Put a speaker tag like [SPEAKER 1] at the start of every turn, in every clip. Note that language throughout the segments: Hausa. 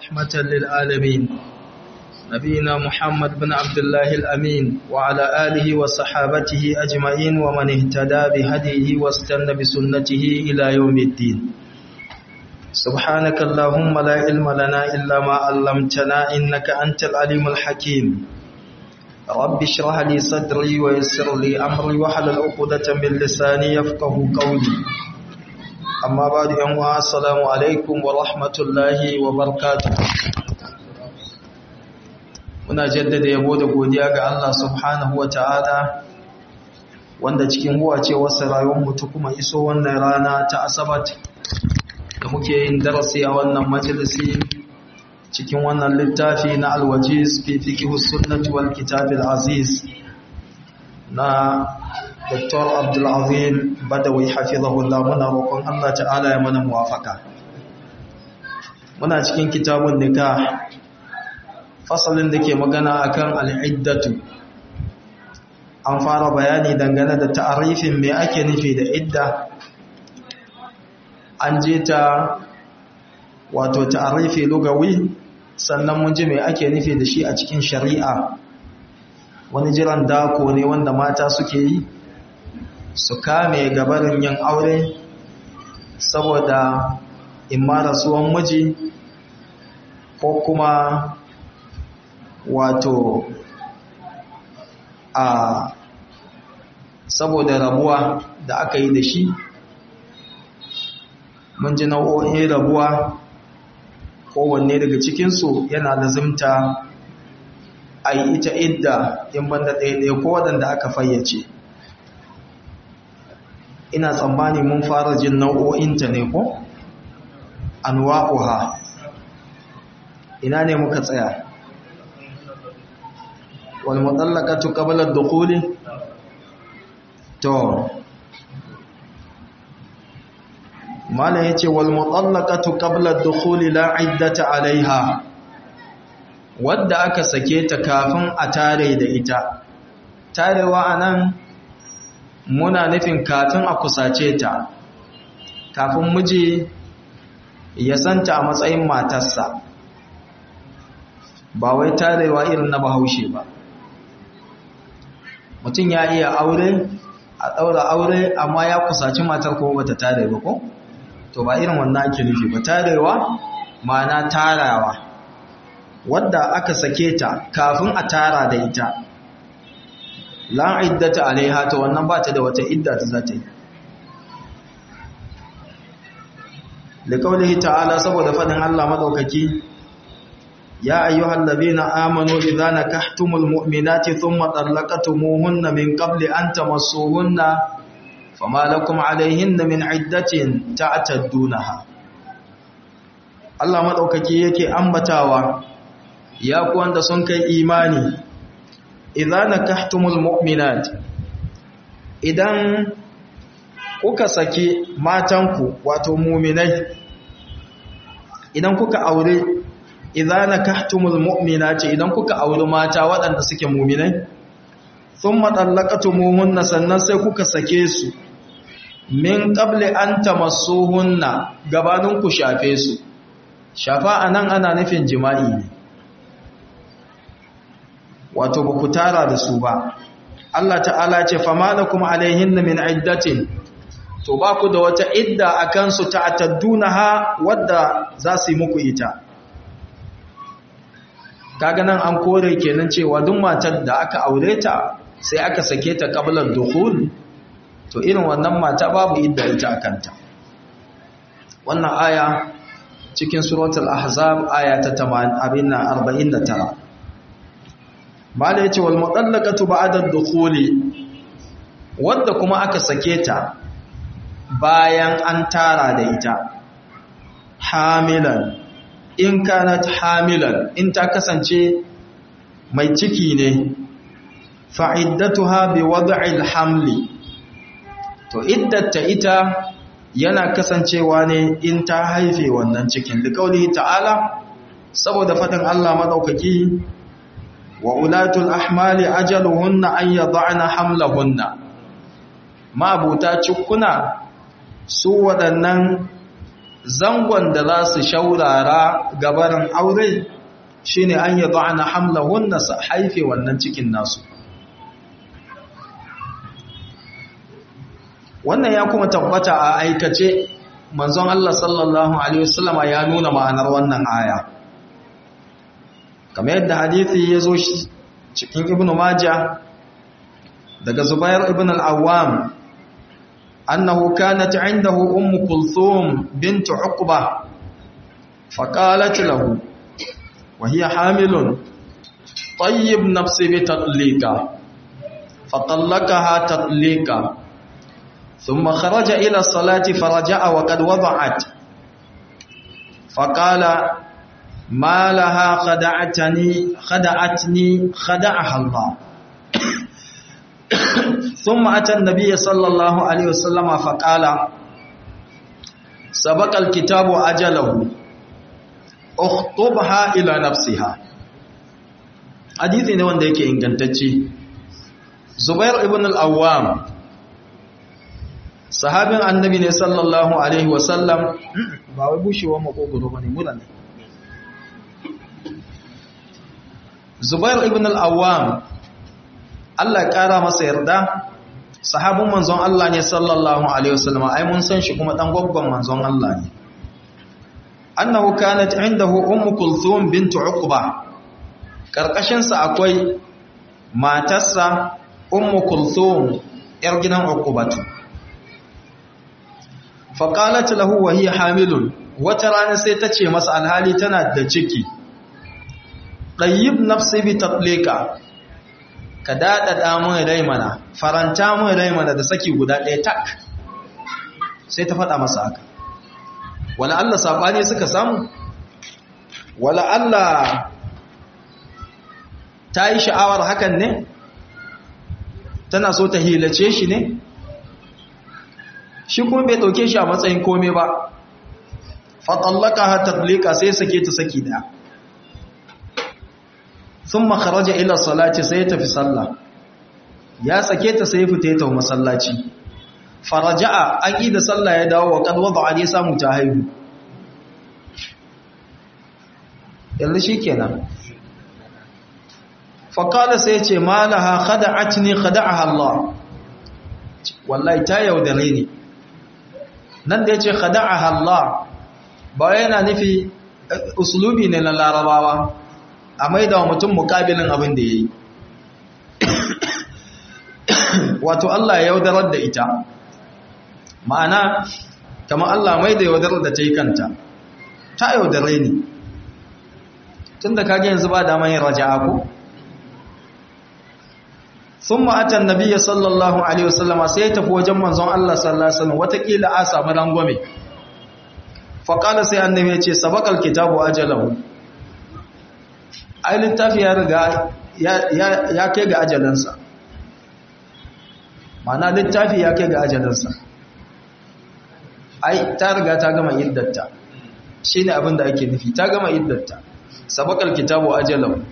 [SPEAKER 1] رحمة للعالمين نبينا محمد بن عبد الله الأمين وعلى آله وصحابته أجمعين ومن اهتدى بهديه واستنى بسنته إلى يوم الدين سبحانك اللهم لا علم لنا إلا ما علمتنا إنك أنت العليم الحكيم رب اشرح لي صدري ويسر لي أمري وحلل عقدة من لساني يفقه قولي amma ba da yanwa assalamu alaikum wa rahmatullahi wa barkatu muna jaddada yabo da godiya ga Allah subhanahu wa ta'ala wanda cikin huwa ce wasu rayuwar mutu kuma iso wannan rana ta asabat da muke yin darasi a wannan majalisi cikin wannan littafi na alwajiz fi fiqhus sunnati wal kitabil aziz na Dr. Abdulazim Badawi hafizahullah muna roƙon Allah ta'ala ya mana muwafaka. Muna cikin kitabun nikah fasalin da ke magana akan al'iddatu. An fara bayani dangane da ta'arifin me ake nufi da idda. An je ta wato ta'arifi lugawi sannan mun ji me ake nufi da shi a cikin shari'a. Wani jiran dako ne wanda mata suke yi. su kame gabarin yin aure saboda imma rasuwan miji ko kuma wato a saboda rabuwa da aka yi da shi mun ji nau'o'in rabuwa kowanne daga cikinsu yana lazimta a yi ita idda in banda ɗaya ko waɗanda aka fayyace ina tsammani mun fara jin nau'o'inta ne ko anwa'uha ina ne muka tsaya wal mutallaqatu qabla ad-dukhuli to mala yace wal mutallaqatu qabla ad-dukhuli la iddata alaiha wadda aka sake ta kafin a tare da ita tarewa anan muna nufin kafin a kusace ta kafin miji ya santa a matsayin matarsa ba wai tarewa irin na bahaushe ba mutum ya iya aure a ɗaura aure amma ya kusaci matar kuma bata tare ba ko to ba irin wannan ake nufi ba tarewa ma'ana tarawa wadda aka sake ta kafin a tara da ita la iddata alaiha to wannan ba ta da wata idda ta zata yi liqaulihi ta'ala saboda fadin Allah madaukaki ya ayyuhal ladina amanu idza nakahtumul mu'minati thumma talaqtumuhunna min qabli an tamassuhunna fama lakum alaihinna min iddatin ta'taddunaha Allah madaukaki yake ambatawa ya ku wanda sun kai imani idza nakahtumul mu'minat idan kuka saki matanku wato mu'minai idan kuka aure idza nakahtumul mu'minati idan kuka aure mata waɗanda suke mu'minai thumma talaqatumuhunna sannan sai kuka sake su min qabli an tamassuhunna gabanin ku shafe su shafa anan ana nufin jima'i ne wato ba ku tara da su ba Allah ta'ala ce fama da kuma alaihinna min iddatin to ba ku da wata idda a kansu ta'taddunaha wadda za su yi muku ita kaga nan an kore kenan cewa duk matar da aka aure ta sai aka sake ta qablan dukhul to irin wannan mata babu idda ita akanta wannan aya cikin suratul ahzab aya ta 49 mala yace wal mutallaqatu ba'da ad-dukhuli wanda kuma aka sake ta bayan an tara da ita hamilan in kanat hamilan in ta kasance mai ciki ne fa'iddatuha bi wad'il hamli to iddata ita yana kasancewa ne in ta haife wannan cikin liqauli ta'ala saboda fadin Allah madaukaki wa ulatul ahmali ajaluhunna an yad'ana hamlahunna ma buta cikuna su waɗannan zangon da za su shaurara gabarin aure shine an yi ba'ana hamlahunna su haife wannan cikin nasu wannan ya kuma tabbata a aikace manzon Allah sallallahu alaihi wasallama ya nuna ma'anar wannan aya kamar yadda hadithi ya zo cikin ibn majah daga zubair ibn al-awwam annahu kanat indahu ummu kulthum bint uqba faqalat lahu wa hiya hamilun tayyib nafsi bi tatliqa fatallaqaha tatliqa ثم خرج إلى الصلاة فرجع وقد وضعت فقال ما لها خدعتني خدعتني خدعها الله ثم أتى النبي صلى الله عليه وسلم فقال سبق الكتاب أجله اخطبها إلى نفسها حديثي ne wanda yake ingantacce Zubair ibn al-Awwam sahabin annabi ne sallallahu alaihi wasallam ba wai bushewar makogoro bane mura ne Zubair ibn al-Awwam Allah ƙara masa yarda sahabin manzon Allah ne sallallahu alaihi wasallam ai mun san shi kuma dan gwaggon manzon Allah ne annahu kanat indahu ummu kulthum bint uqba karkashin sa akwai matarsa ummu kulthum yar gidan uqbatu fa qalat lahu wa hiya hamilun wata rana sai ta ce masa alhali tana da ciki ɗayyib nafsi bi tatlika ka daɗaɗa mun rai mana faranta mun rai mana da saki guda ɗaya tak sai ta faɗa masa haka wala Allah saɓani suka samu wala Allah ta yi sha'awar hakan ne tana so ta hilace shi ne shi kuma bai ɗauke shi a matsayin kome ba fatallaka ha tatlika sai sake ta saki ɗaya sun makaraja ila salati sai tafi sallah ya sake ta sai fita ta masallaci faraja'a an yi da sallah ya dawo wa kadwa ba a samu ta haihu yanzu shi kenan faƙada sai ce malaha khada'atni khada'aha Allah wallahi ta yaudare ni nan da ya ce khada'aha Allah ba yana nufi usulubi ne na larabawa a maida wa mutum mukabilin abin da ya yi wato Allah ya yaudarar da ita ma'ana kama Allah mai da yaudarar da ta yi kanta ta yaudare ni tun da kage yanzu ba dama yin raja'a ko sun ma'atan nabiya sallallahu alaihi wasallama sai ya tafi wajen manzon Allah sallallahu alaihi wasallam watakila a samu rangwame faƙala sai annabi ya ce sabakal kitabu ajalahu ai littafi ya riga ya kai ga ajalansa mana littafi ya kai ga ajalansa ai ta riga ta gama iddatta shi ne abin da ake nufi ta gama iddatta sabakal kitabu ajalahu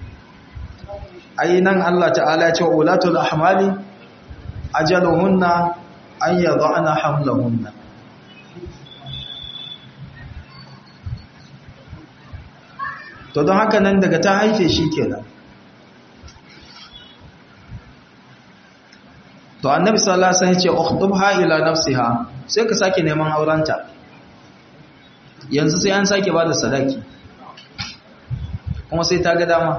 [SPEAKER 1] ai nan Allah ta'ala ya ce wa ulatul ahmali ajaluhunna an yadhana hamlahunna to don haka nan daga ta haife shi kenan to annabi sallallahu alaihi wasallam ya ce ukhdubha ila nafsiha sai ka sake neman aurenta yanzu sai an sake bada sadaki kuma sai ta ga dama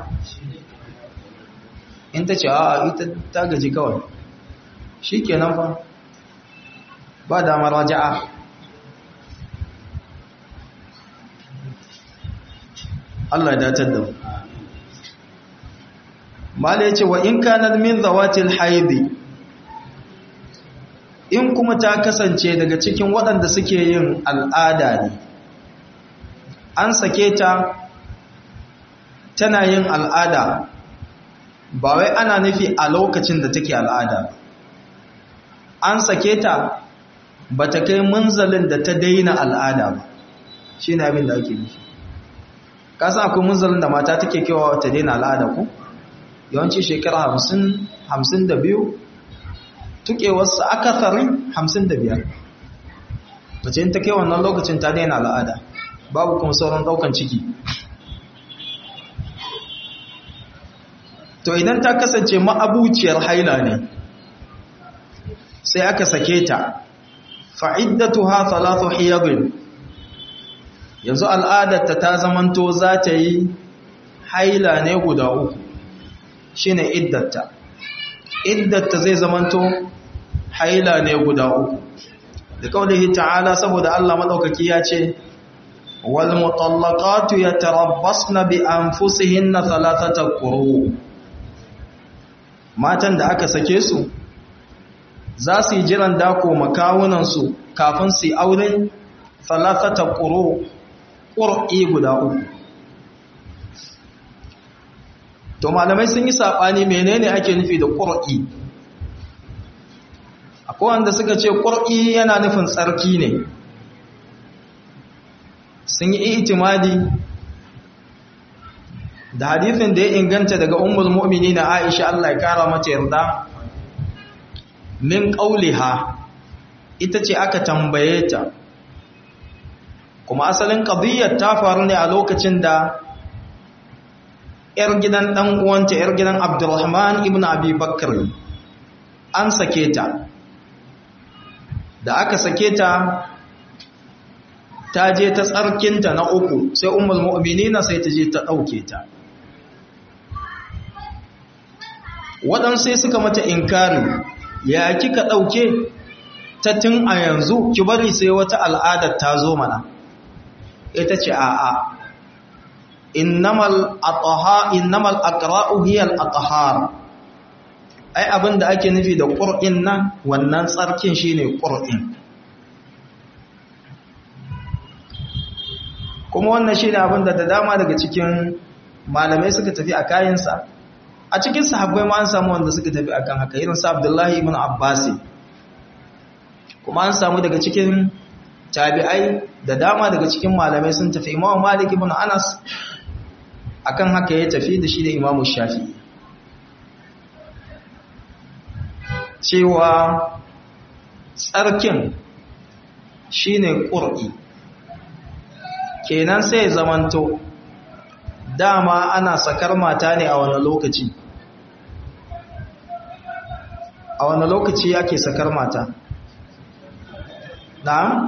[SPEAKER 1] in ta ce a ita ta gaji kawai shikenan fa ba damar raja'a Allah ya datar da mu mala yace wa in kana min zawatil haidi in kuma ta kasance daga cikin waɗanda suke yin al'ada ne an sake ta tana yin al'ada ba wai ana nufi a lokacin da take al'ada an sake ta ba ta kai munzalin da ta daina al'ada ba shi ne abin da ake nufi kasan akwai munzalin da mata take kewa ta daina al'ada ku yawanci shekara hamsin hamsin da biyu tukewarsa akasarin hamsin da biyar mace in ta kai wannan lokacin ta daina al'ada babu kuma sauran daukan ciki to idan ta kasance ma'abuciyar haila ne sai aka sake ta fa'iddatuha thalathu hiyadin yanzu al'adarta ta zamanto za ta yi haila ne guda uku shine iddatta iddatta zai zamanto haila ne guda uku da kaulihi ta'ala saboda Allah madaukaki ya ce wal mutallaqatu yatarabbasna bi anfusihinna thalathata quru matan da aka sake su za su yi jiran dako makawunan su kafin su yi aure thalathata quru qur'i guda uku to malamai sun yi sabani menene ake nufi da qur'i akwai wanda suka ce ƙur'i yana nufin tsarki ne sun yi itimadi da hadithin da ya inganta daga ummul mu'mini na aisha Allah ya kara mata yarda min ƙauliha ita ce aka tambaye ta kuma asalin ƙadiyyar ta faru ne a lokacin da ‘yar gidan ɗan uwanta ‘yar gidan abdurrahman ibn abi bakar an sake ta da aka sake ta ta je ta tsarkinta na uku sai umar mu'minina sai ta je ta ɗauke ta waɗansu sai suka mata inkari ya kika ɗauke ta tun a yanzu ki bari sai wata al'adar ta zo mana ita ce a'a innamal ataha innamal aqra'u hiya al-athhar ai abin da ake nufi da ƙur'in nan wannan tsarkin shine ƙur'in kuma wannan shine abin da da dama daga cikin malamai suka tafi a kayansa a cikin sahabbai ma an samu wanda suka tafi akan haka irin sa Abdullahi ibn Abbas kuma an samu daga cikin tabi'ai da dama daga cikin malamai sun tafi Imam Malik ibn Anas akan haka ya tafi da shi da Imam Shafi'i cewa tsarkin shine ƙur'i kenan sai zamanto dama ana sakar mata ne a wani lokaci a wani lokaci yake sakar mata na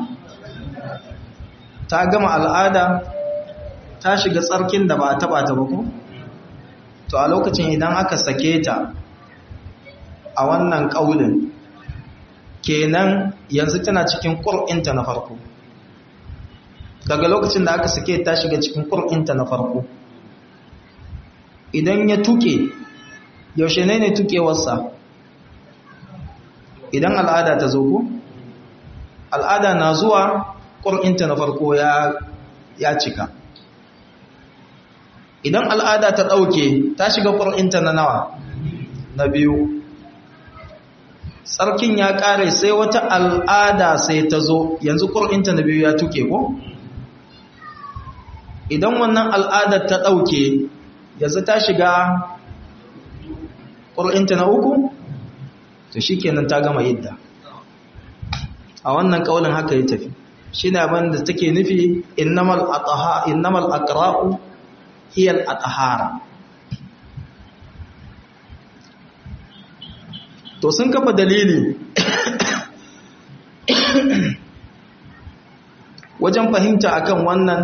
[SPEAKER 1] ta gama al'ada ta shiga tsarkin da ba a taba ta ba ko to a lokacin idan aka sake ta a wannan ƙaunin kenan yanzu tana cikin ƙur'inta na farko daga lokacin da aka sake ta shiga cikin ƙur'inta na farko idan ya tuke yaushe ne ne tukewarsa idan al'ada ta zo ko al'ada na zuwa ƙur'inta na farko ya cika idan al'ada ta ɗauke ta shiga ƙur'inta na nawa na biyu tsarkin ya ƙare sai wata al'ada sai ta zo yanzu ƙur'inta na biyu ya tuke ko idan wannan al'adar ta ɗauke yanzu ta shiga ƙur'inta na uku to shi kenan ta gama yadda a wannan ƙaunin haka ya tafi shi ne abin da take nufi innamal aqra'u hiyal atahara to sun kafa dalili wajen fahimta akan wannan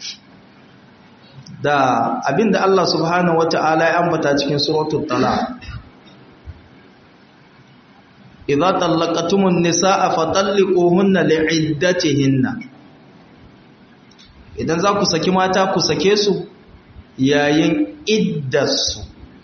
[SPEAKER 1] da abinda Allah subhanahu wata'ala ya ambata cikin suratul talaq idza tallaqatumun nisaa fatalliquhunna li'iddatihinna idan za ku saki mata ku sake su yayin iddarsu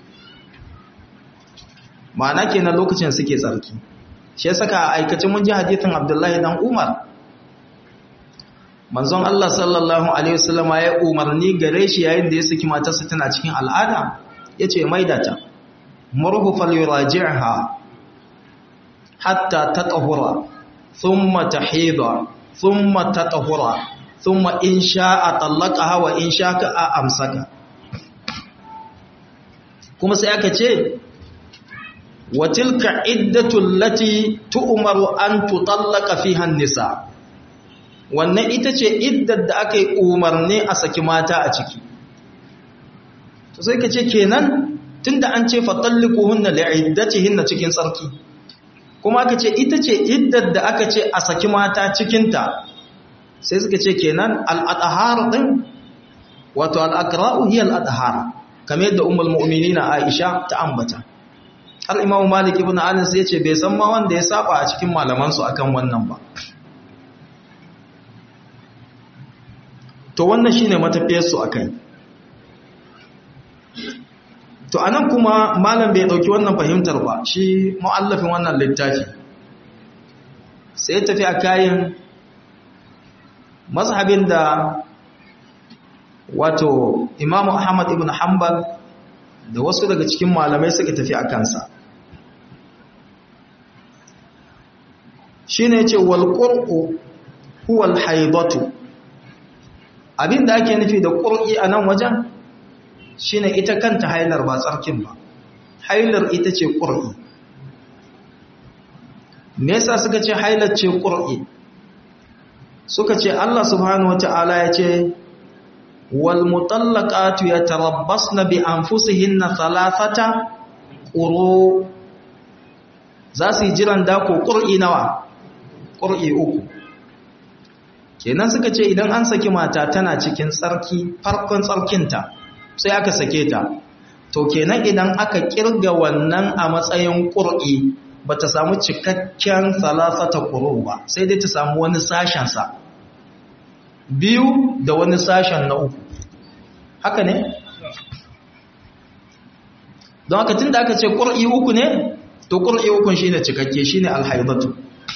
[SPEAKER 1] ma'ana kenan lokacin suke tsarki shi ya saka a aikacin mun ji hadithin Abdullahi dan Umar manzon Allah sallallahu alaihi wasallam ya umarni gare shi yayin da ya saki matarsa tana cikin al'ada yace maida ta murhu falyuraji'ha hatta tatahura thumma tahida thumma tatahura thumma in sha'a talaqaha wa in sha'a amsaka kuma sai aka ce wa tilka iddatu allati tu'maru an tutallaqa fiha an-nisa wannan ita ce iddar da aka yi umarni a saki mata a ciki to sai ka ce kenan tunda an ce fatallikuhunna li'iddatihinna cikin tsarki kuma aka ce ita ce iddar da aka ce a saki mata cikinta sai suka ce kenan al'adhar din wato al'akra'u hiya al'adhar kamar yadda ummul mu'minina Aisha ta ambata har Imam Malik ibn Anas ya ce bai san ma wanda ya saba a cikin malaman su akan wannan ba to wannan shine matafiyar su akai to anan kuma malam bai dauki wannan fahimtar ba shi muallafin wannan littafi sai tafi a kayan mazhabin da wato imamu ahmad ibn hanbal da wasu daga cikin malamai suka tafi a kansa shine yace wal qur'u huwa al haidatu abinda ake nufi da qur'i a nan wajen shine ita kanta hailar ba tsarkin ba hailar ita ce qur'i me yasa suka ce hailar ce qur'i suka ce Allah subhanahu wata'ala ya ce wal mutallaqatu yatarabbasna bi anfusihinna thalathata quru za su yi jiran dako qur'i nawa qur'i uku kenan suka ce idan an saki mata tana cikin tsarki farkon tsarkinta sai aka sake ta to kenan idan aka kirga wannan a matsayin qur'i ba ta samu cikakken salasata ƙuru ba sai dai ta samu wani sashensa biyu da wani sashen na uku haka ne? don haka tun da aka ce ƙur'i uku ne to ƙur'i ukun shi ne cikakke shi ne alhaibatu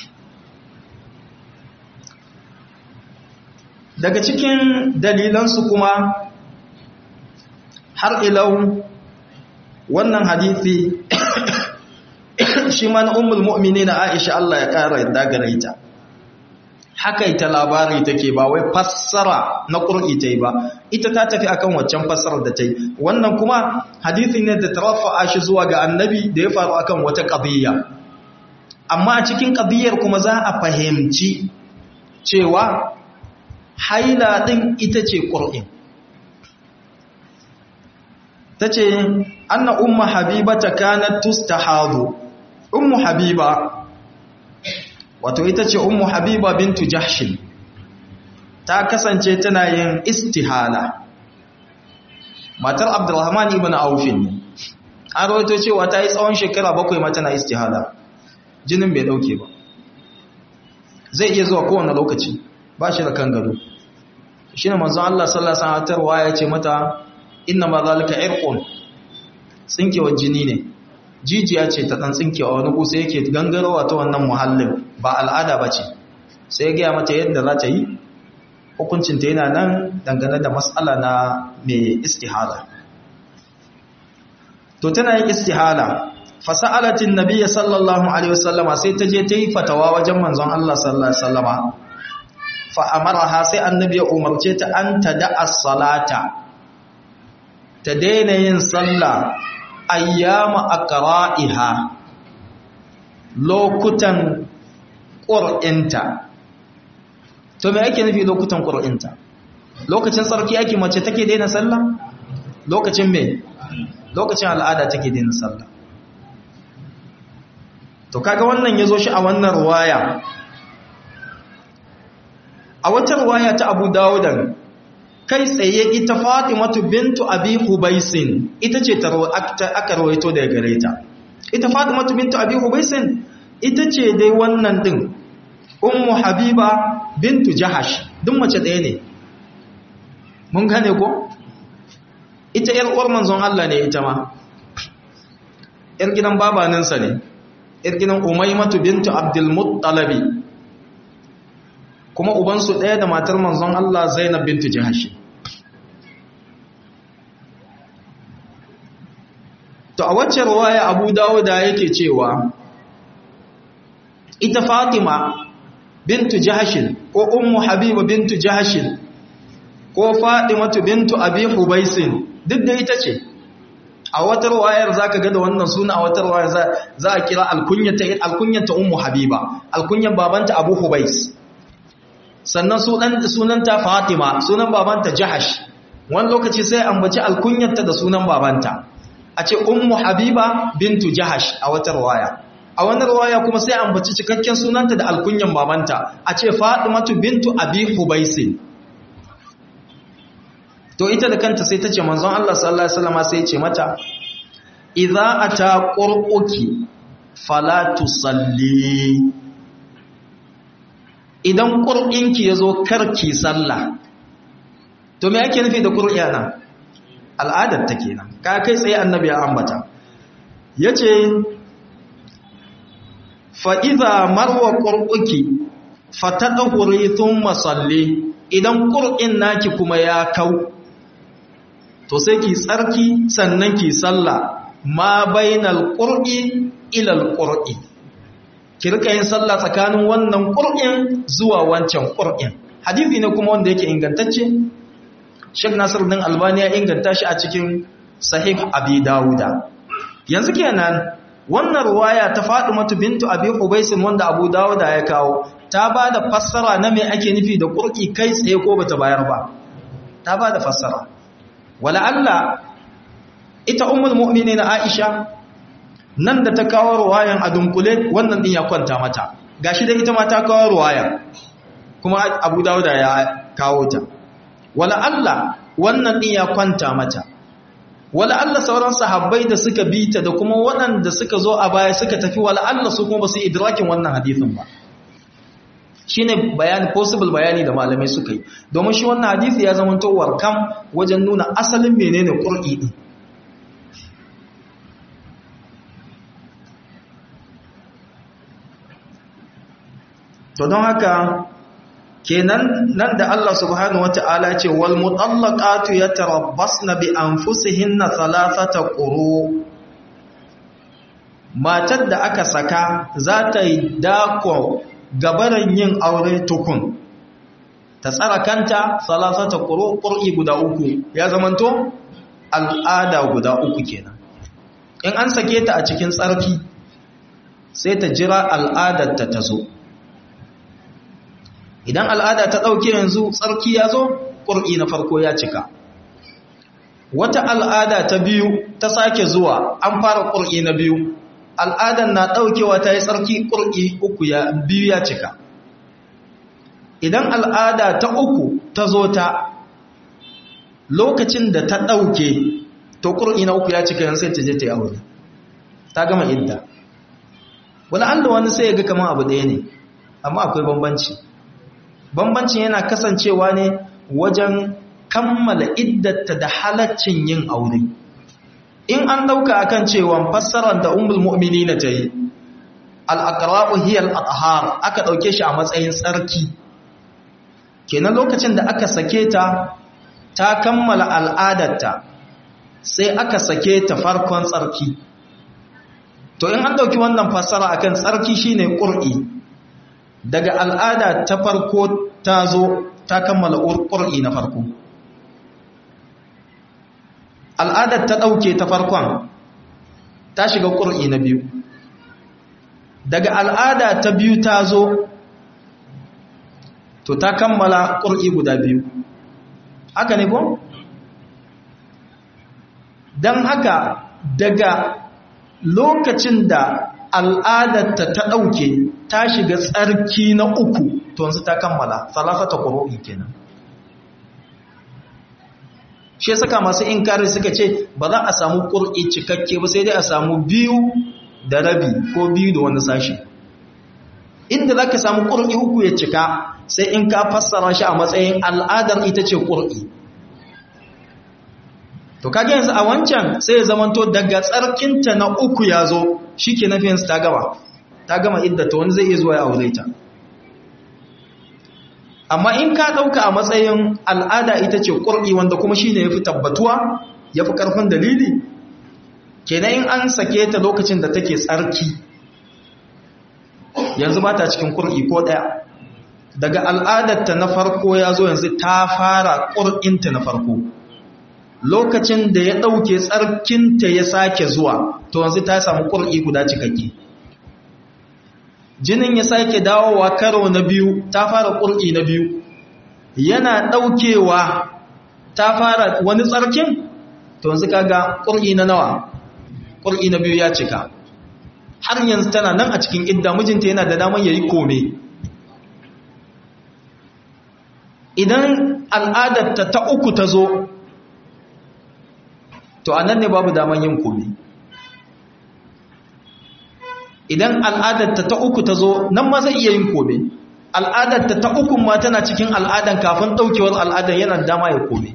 [SPEAKER 1] daga cikin dalilansu kuma har ilau wannan hadithi shi ma na ummul mu'minina Aisha Allah ya kara yadda gare ta haka ita labari take ba wai fassara na qur'i tai ba ita ta tafi akan waccan fassarar da tai wannan kuma hadisi ne da tarafa shi zuwa ga annabi da ya faru akan wata qadiyya amma a cikin qadiyyar kuma za a fahimci cewa haila din ita ce qur'in tace anna umma habibata kanat tustahadu ummu habiba wato ita ce ummu habiba bintu jahshin ta kasance tana yin istihala matar abdurrahman ibn aufin ne an rawaito cewa ta yi tsawon shekara bakwai ma tana istihala jinin bai dauke ba zai iya zuwa kowane lokaci ba shi da kan gado shi ne manzon Allah sallallahu alaihi wasallam ya ce mata inna ma zalika irqun tsinkewar jini ne jijiya ce ta ɗan tsinkewa wani kusa yake gangarowa ta wannan muhallin ba al'ada ba ce sai ya gaya mata yadda za ta yi hukuncinta yana nan dangane da matsala na mai istihala to tana yin istihala fasa'alatin nabiya sallallahu alaihi wasallama sai ta je ta yi fatawa wajen manzon Allah sallallahu alaihi wasallama fa amaraha sai annabi ya umarce ta an tada'a salata ta daina yin sallah ayyama aqra'iha lokutan qur'inta to me ake nufi lokutan qur'inta lokacin tsarki ake mace take daina sallah lokacin me lokacin al'ada take daina sallah to kaga wannan yazo shi a wannan ruwaya a wata ruwaya ta Abu Dawud kai tsaye ita Fatimatu bintu Abi Hubaisin ita ce aka rawaito daga gare ta ita Fatimatu bintu Abi Hubaisin ita ce dai wannan din Ummu Habiba bintu Jahash duk mace ɗaya ne mun gane ko ita yar uwar manzon Allah ne ita ma yar gidan babaninsa ne yar gidan Umaymatu bintu Abdul Muttalabi kuma ubansu ɗaya da matar manzon Allah Zainab bintu Jahash to a wacce ruwaya Abu Dawuda yake cewa ita Fatima bintu Jahash ko Ummu Habiba bintu Jahash ko Fatimatu bintu Abi Hubaisin duk da ita ce a wata ruwayar zaka ga da wannan suna a wata ruwayar za a kira alkunyata alkunyata Ummu Habiba alkunyan babanta Abu Hubais sannan sunanta fatima sunan babanta jahash wani lokaci sai ambaci alkunyarta da sunan babanta a ce ummu habiba bintu jahash a wata ruwaya a wani ruwaya kuma sai ambaci cikakken sunanta da alkunyan babanta a ce fatimatu bintu abi hubaisin to ita da kanta sai ta ce manzon Allah sallallahu alaihi wasallam sai ya ce mata idza ata qur'uki fala tusalli idan qur'inki yazo karki sallah to me yake nufi da qur'ana al'adar ta kenan ka kai tsaye annabi ya ambata yace fa idza marwa qur'uki fatadhuri thumma salli idan qur'in naki kuma ya kau to sai ki tsarki sannan ki sallah ma bainal qur'i ila alqur'i ki rika yin sallah tsakanin wannan qur'in zuwa wancan qur'in hadisi ne kuma wanda yake ingantacce Sheikh Nasiruddin Albani ya inganta shi a cikin Sahih Abi Dawuda yanzu kenan wannan ruwaya ta Fatimatu bintu Abi Hubais wanda Abu Dawuda ya kawo ta bada fassara na me ake nufi da qur'i kai tsaye ko bata bayar ba ta bada fassara wala Allah ita ummul mu'minin Aisha nan da ta kawo ruwayan a dunkule wannan din ya kwanta mata gashi da ita ma ta kawo ruwaya kuma Abu Dawud ya kawo ta wala Allah wannan din ya kwanta mata wala Allah sauran sahabbai da suka bi ta da kuma waɗanda suka zo a baya suka tafi wala Allah su kuma ba su idrakin wannan hadisin ba shine bayani possible bayani da malamai suka yi domin shi wannan hadisi ya zama to warkam wajen nuna asalin menene qur'i din to don haka kenan nan da Allah subhanahu wata'ala ce wal mutallaqatu yatarabbasna bi anfusihinna thalathata quru matar da aka saka za ta yi dako gabaran yin aure tukun ta tsara kanta salasata ƙur'i guda uku ya zamanto al'ada guda uku kenan in an sake ta a cikin tsarki sai ta jira al'adarta ta zo idan al'ada ta ɗauke yanzu tsarki ya zo ƙur'i na farko ya cika wata al'ada ta biyu ta sake zuwa an fara ƙur'i na biyu al'adan na ɗaukewa ta yi tsarki ƙur'i uku ya biyu ya cika idan al'ada ta uku ta zo ta lokacin da ta ɗauke to ƙur'i na uku ya cika yan sai ta je ta yi aure ta gama idda wani an da wani sai ya ga kamar abu ɗaya ne amma akwai bambanci bambancin yana kasancewa ne wajen kammala iddata da halaccin yin aure in an dauka akan cewa fassarar da ummul mu'minina ta yi al-aqra'u hiya al-athhar aka dauke shi a matsayin tsarki kenan lokacin da aka sake ta ta kammala al'adarta sai aka sake ta farkon tsarki to in an dauki wannan fassara akan tsarki shine qur'i daga al'ada ta farko ta zo ta kammala qur'i na farko al'adar ta ɗauke ta farkon ta shiga ƙur'i na biyu daga al'ada ta biyu ta zo to ta kammala ƙur'i guda biyu haka ne ko? don haka daga lokacin da al'adarta ta ɗauke ta shiga tsarki na uku to yanzu ta kammala salafata ƙuru'i kenan shi saka masu inkari suka ce ba za a samu ƙur'i cikakke ba sai dai a samu biyu da rabi ko biyu da wani sashi inda za ka samu ƙur'i uku ya cika sai in ka fassara shi a matsayin al'adar ita ce ƙur'i to kage yanzu a wancan sai ya zamanto daga tsarkinta na uku ya zo shi ke nafiyansu ta gaba ta gama idda ta wani zai iya zuwa ya aure ta amma in ka ɗauka a matsayin al'ada ita ce ƙur'i wanda kuma shi ne ya fi tabbatuwa ya fi ƙarfin dalili kenan in an sake ta lokacin da take tsarki yanzu ba ta cikin ƙur'i ko ɗaya daga al'adarta na farko ya zo yanzu ta fara ƙur'inta na farko lokacin da ya ɗauke tsarkinta ya sake zuwa to yanzu ta samu ƙur'i guda cikakke jinin ya sake dawowa karo na biyu ta fara ƙur'i na biyu yana ɗaukewa ta fara wani tsarkin to yanzu kaga ƙur'i na nawa ƙur'i na biyu ya cika har yanzu tana nan a cikin idda mijinta yana da daman yayi kome idan al'adarta ta uku ta zo to anan ne babu daman yin kome idan al'adarta ta uku ta zo nan ma zai iya yin kome al'adarta ta uku ma tana cikin al'adan kafin ɗaukewar al'adan yana dama ya kome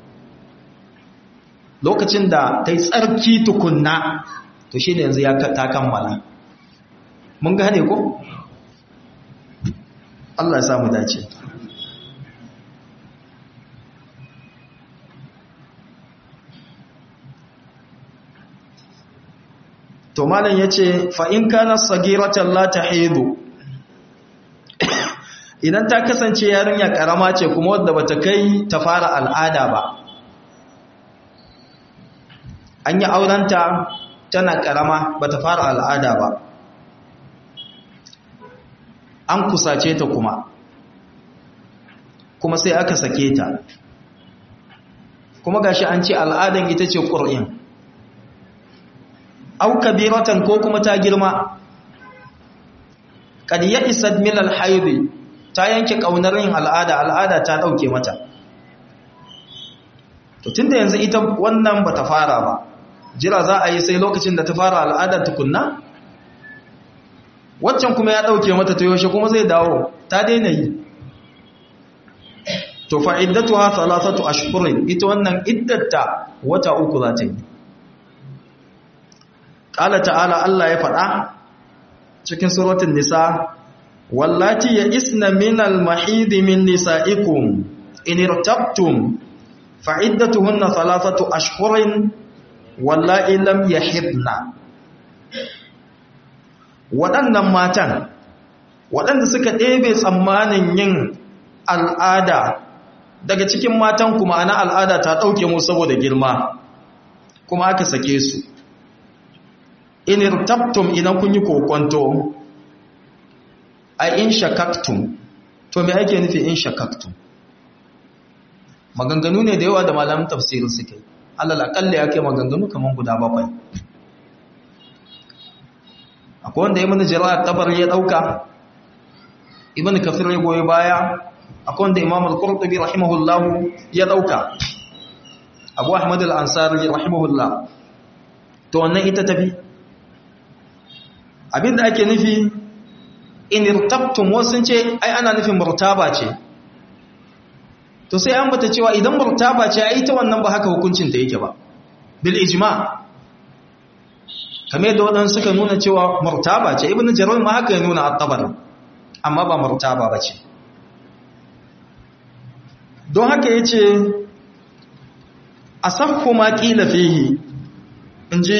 [SPEAKER 1] lokacin da ta yi tsarki tukunna to shi ne yanzu ya ta kammala mun gane ko? Allah ya samu dace to malam ya ce fa'in kana sagiratan la ta haidu idan ta kasance yarinya karama ce kuma wadda bata kai ta fara al'ada ba an yi aurenta tana karama bata fara al'ada ba an kusace ta kuma kuma sai aka sake ta kuma gashi an ce al'adan ita ce ƙur'in au kabiratan ko kuma ta girma kad ya isad min al-hayd ta yanke kaunar yin al'ada al'ada ta dauke mata to tunda yanzu ita wannan bata fara ba jira za a yi sai lokacin da ta fara al'adar tukunna waccan kuma ya dauke mata to yaushe kuma zai dawo ta daina yi to fa iddatuha thalathatu ashhurin ita wannan iddata wata uku za ta yi Ƙala ta'ala Allah ya faɗa cikin suratun nisa, Wallati ya isna minal mahidi min nisa'ikum, in irtabtum fa'iddatuhunna salasatu ashhurin wallahi lam yahidna. Waɗannan matan, waɗanda suka ɗebe tsammanin yin al'ada daga cikin matan kuma ana al'ada ta ɗauke mu saboda girma, kuma aka sake su. in irtabtum idan kun yi kokonto a in shakaktum to me ake nufi in shakaktum maganganu ne da yawa da malamin tafsirin suke alal akalla ya kai maganganu kaman guda bakwai akwai wanda ibn jarir tabar ya dauka ibn kafir ya goyi baya akwai wanda imam al-qurtubi rahimahullah ya dauka abu ahmad al-ansari rahimahullah to wannan ita tafi abinda ake nufi in irtabtum wasu ce ai ana nufin murtaba ce to sai an bata cewa idan murtaba ce ai ta wannan ba haka hukuncin ta yake ba bil ijma kamar da wadansu suka nuna cewa murtaba ce ibnu jarir ma haka ya nuna at-tabar amma ba murtaba ba ce don haka yace asaffu ma qila fihi inji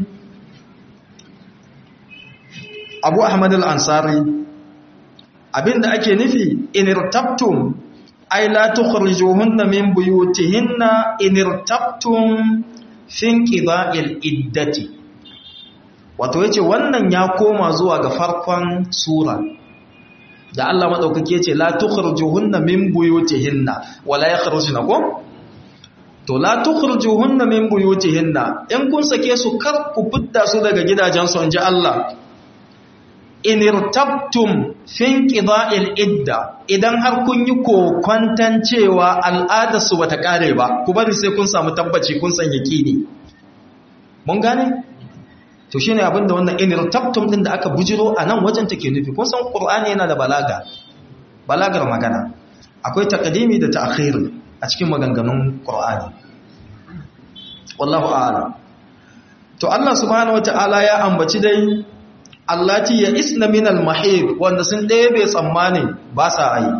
[SPEAKER 1] abu ahmad al-ansari abinda ake nufi inirtabtum ay la tukhrijuhunna min buyutihinna inirtabtum fin qida'il iddati wato yace wannan ya koma zuwa ga farkon sura da Allah madaukake yace la tukhrijuhunna min buyutihinna wala yakhrujuna ko to la tukhrijuhunna min buyutihinna in kun sake su kar ku fitta su daga gidajensu inji Allah in irtabtum fin qida'il idda idan har kun yi kokwantan cewa al'adar su bata kare ba ku bari sai kun samu tabbaci kun san yakini mun gane to shine abinda wannan in irtabtum din da aka bujiro a nan wajen take nufi kun san qur'ani yana da balaga balagar magana akwai taqdimi da ta'khir a cikin maganganun qur'ani wallahu a'lam to Allah subhanahu wataala ya ambaci dai allati ya isna min al-mahid wanda sun ɗebe tsammani ba sa yi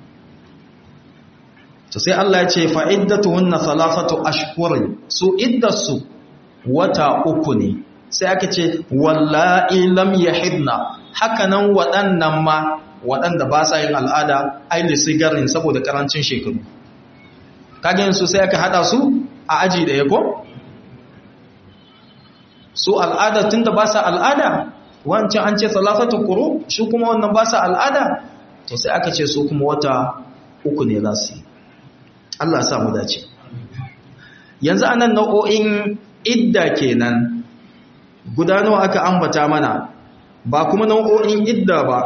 [SPEAKER 1] to sai Allah ya ce fa iddatuhunna thalathatu ashhurin su iddasu wata uku ne sai aka ce wallahi lam yahidna hakanan waɗannan ma waɗanda ba sa yin al'ada aili sigarin saboda karancin shekaru kage su sai aka hada su a aji da yako su al'ada tunda ba sa al'ada wancan an ce salasatu quru shi kuma wannan ba sa al'ada to sai aka ce su kuma wata uku ne za su yi Allah ya sa mu dace yanzu anan nau'o'in idda kenan guda nawa aka ambata mana ba kuma nau'o'in idda ba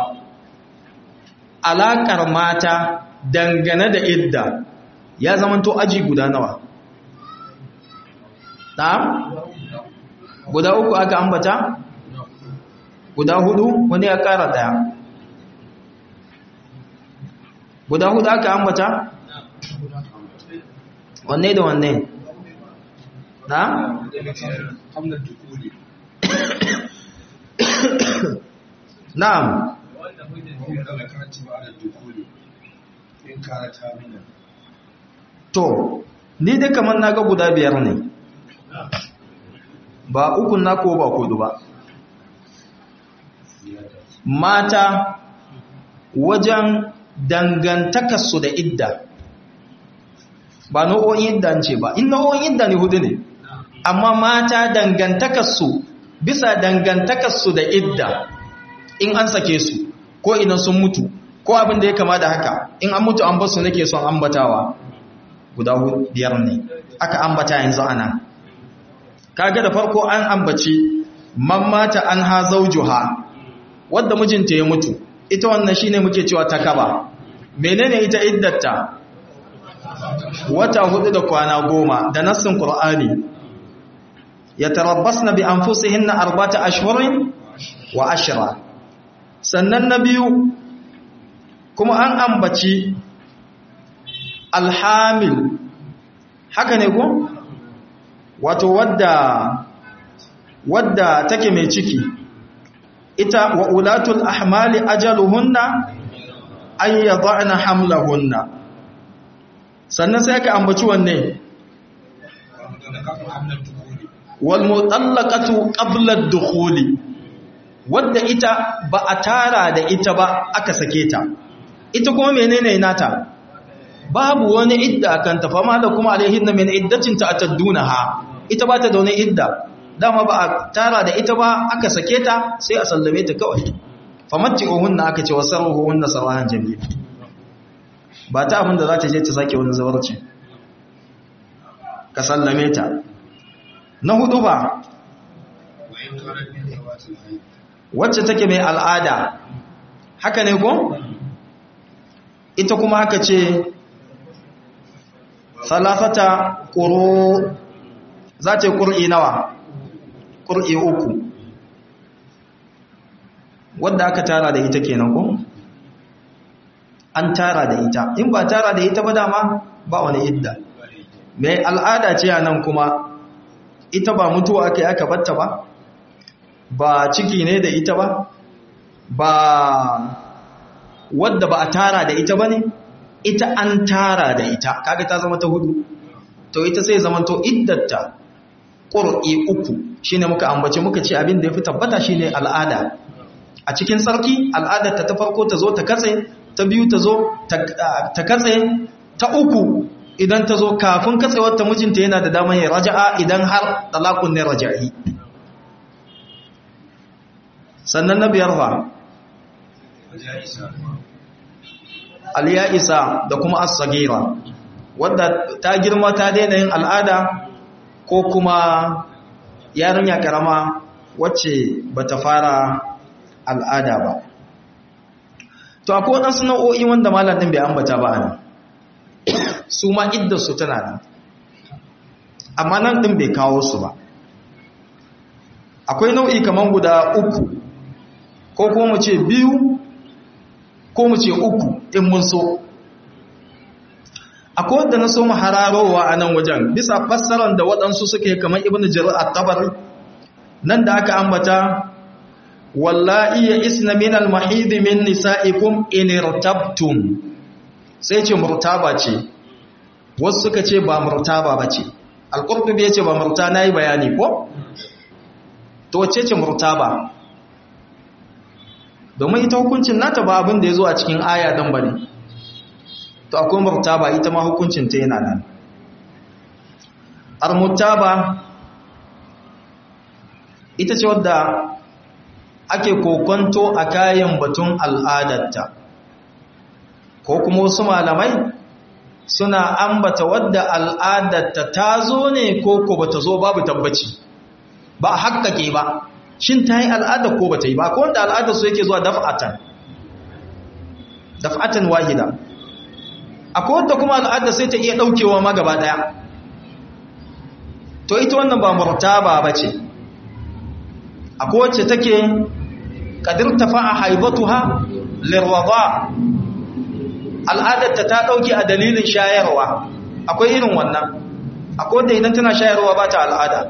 [SPEAKER 1] alaƙar mata dangane da idda ya zamanto aji guda nawa na'am guda uku aka ambata guda hudu wani ya ƙara ɗaya guda hudu aka ambata wanne da wanne na? na'am to ni dai kamar na ga guda biyar ne ba ukun na ko ba kudu ba mata wajen dangantakarsu da idda ba nau'o'in idda ce ba in nau'o'in idda ne hudu ne amma mata dangantakarsu bisa dangantakarsu da idda in an sake su ko idan sun mutu ko abin da ya kama da haka in an mutu an basu nake son ambatawa guda biyar ne aka ambata yanzu ana kaga da farko an ambaci mammata an ha zaujuha wadda mijinta ya mutu ita wannan shine muke cewa takaba menene ita iddatta wata hudu da kwana goma da nassin qur'ani yatarabbasna bi anfusihinna arba'ata ashhurin wa ashra sannan na biyu kuma an ambaci alhamil haka ne ko wato wadda wadda take mai ciki ita wa ulatul ahmali ajaluhunna an yad'ana hamlahunna sannan sai aka ambaci wanne wal mutallaqatu qabla ad-dukhuli wadda ita ba a tara da ita ba aka sake ta ita kuma menene nata babu wani idda kan ta fama da kuma alaihinna min iddatin ta'taddunaha ita ba ta da wani idda dama ba a tara da ita ba aka sake ta sai a sallame ta kawai famatti'uhunna aka ce wasarruhunna sarahan jamil ba ta abinda za ta je ta sake wani zawarci ka sallame ta na hudu ba wacce take mai al'ada haka ne ko ita kuma aka ce salafata ƙuro za ta yi ƙur'i nawa ƙur'i uku wadda aka tara da ita kenan ko an tara da ita in ba tara da ita ba dama ba wani idda mai al'ada ce a nan kuma ita ba mutuwa aka yi aka batta ba ba ciki ne da ita ba ba wadda ba a tara da ita ba ne ita an tara da ita kaga ta zama ta hudu to ita sai zama to iddatta ƙur'i uku shine muka ambace muka ce abin da ya fi tabbata shine al'ada a cikin sarki al'adarta ta farko ta zo ta katse ta biyu ta zo ta katse ta uku idan ta zo kafin katsewar ta mijinta yana da damar ya raja'a idan har talakun ne raja'i sannan na biyar fa aliya isa da kuma as-sagira wadda ta girma ta daina yin al'ada ko kuma yarinya karama wacce bata fara al'ada ba to akwai waɗansu nau'o'i wanda malam ɗin bai ambata ba nan su ma iddarsu tana nan amma nan ɗin bai kawo su ba akwai nau'i kamar guda uku ko kuma mu ce biyu ko mu ce uku in mun so akwai wadda na so mu hararowa a nan wajen bisa fassarar da waɗansu suke kamar ibn jirar at-tabari nan da aka ambata wallahi ya isna min al-mahid min nisa'ikum in irtabtum sai ce murtaba ce wasu suka ce ba murtaba bace al-qurtubi yace ba murta nayi bayani ko to wace ce murtaba domin ita hukuncin nata ba abin da yazo a cikin aya dan bane to akwai murtaba ita ma hukuncin ta yana nan al-murtaba ita ce wadda ake kokonto a kayan batun al'adarta ko kuma wasu malamai suna ambata wadda al'adarta ta zo ne ko ko bata zo babu tabbaci ba hakkake ba shin ta yi al'adar ko bata yi ba ko wanda al'adar su yake zuwa daf'atan daf'atan wahida akwai wadda kuma al'adar sai ta iya daukewa ma gaba daya to ita wannan ba murtaba bace akwai wacce take kadir tafa'a haibatuha lirwada al'adarta ta dauke a dalilin shayarwa akwai irin wannan akwai wanda idan tana shayarwa ba ta al'ada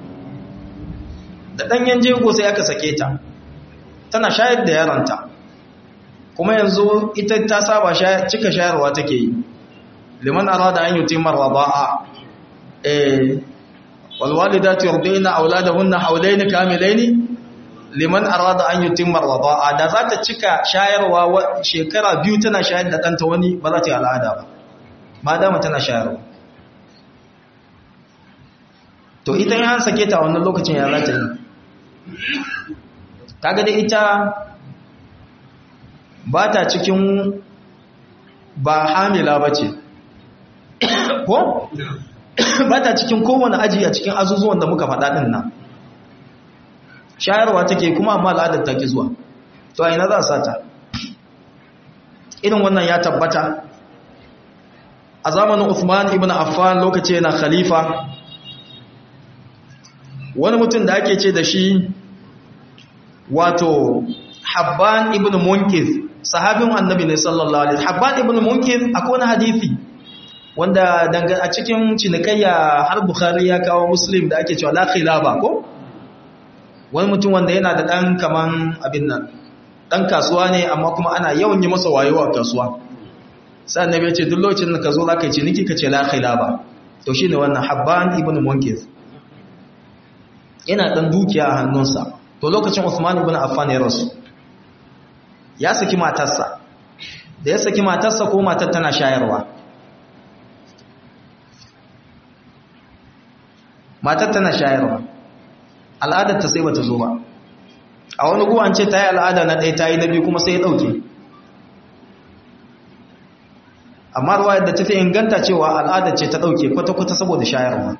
[SPEAKER 1] da ɗanyen jego sai aka sake ta tana shayar da yaranta kuma yanzu ita ta saba cika shayarwa take yi liman arada an yi timar raba'a eh walwalidatu yurdina auladahunna hawlayn kamilayn liman arada an yutimma raba'a da za ta cika shayarwa shekara biyu tana shayar da ɗanta wani ba za ta yi al'ada ba ma dama tana shayarwa to ita yin sake ta wannan lokacin ya za ta yi kaga da ita ba ta cikin ba hamila ba ce ko? ba ta cikin kowane aji a cikin azuzuwan da muka faɗa ɗin nan shayarwa take kuma amma al'adar ta ki zuwa to a ina za a sata irin wannan ya tabbata a zamanin Uthman ibn Affan lokaci yana khalifa wani mutum da ake ce da shi wato Habban ibn Munkiz sahabin annabi ne sallallahu alaihi Habban ibn Munkiz akwai wani hadisi wanda a cikin cinikayya har Bukhari ya kawo Muslim da ake cewa la khilaba ko wani mutum wanda yana da dan kaman abin nan dan kasuwa ne amma kuma ana yawan yi masa wayo a kasuwa sai annabi ya ce duk lokacin da ka zo zaka yi ciniki ka ce la khilaba to shine wannan Habban ibn Munkiz yana dan dukiya a hannunsa to lokacin Uthman ibn Affan ya rasu ya saki matarsa da ya saki matarsa ko matar tana shayarwa matar tana shayarwa al'adar ta sai bata zo ba a wani guwan ce ta yi al'ada na ɗaya ta yi na biyu kuma sai ya ɗauke amma ruwa yadda ta fi inganta cewa al'adar ce ta ɗauke kwata-kwata saboda shayarwa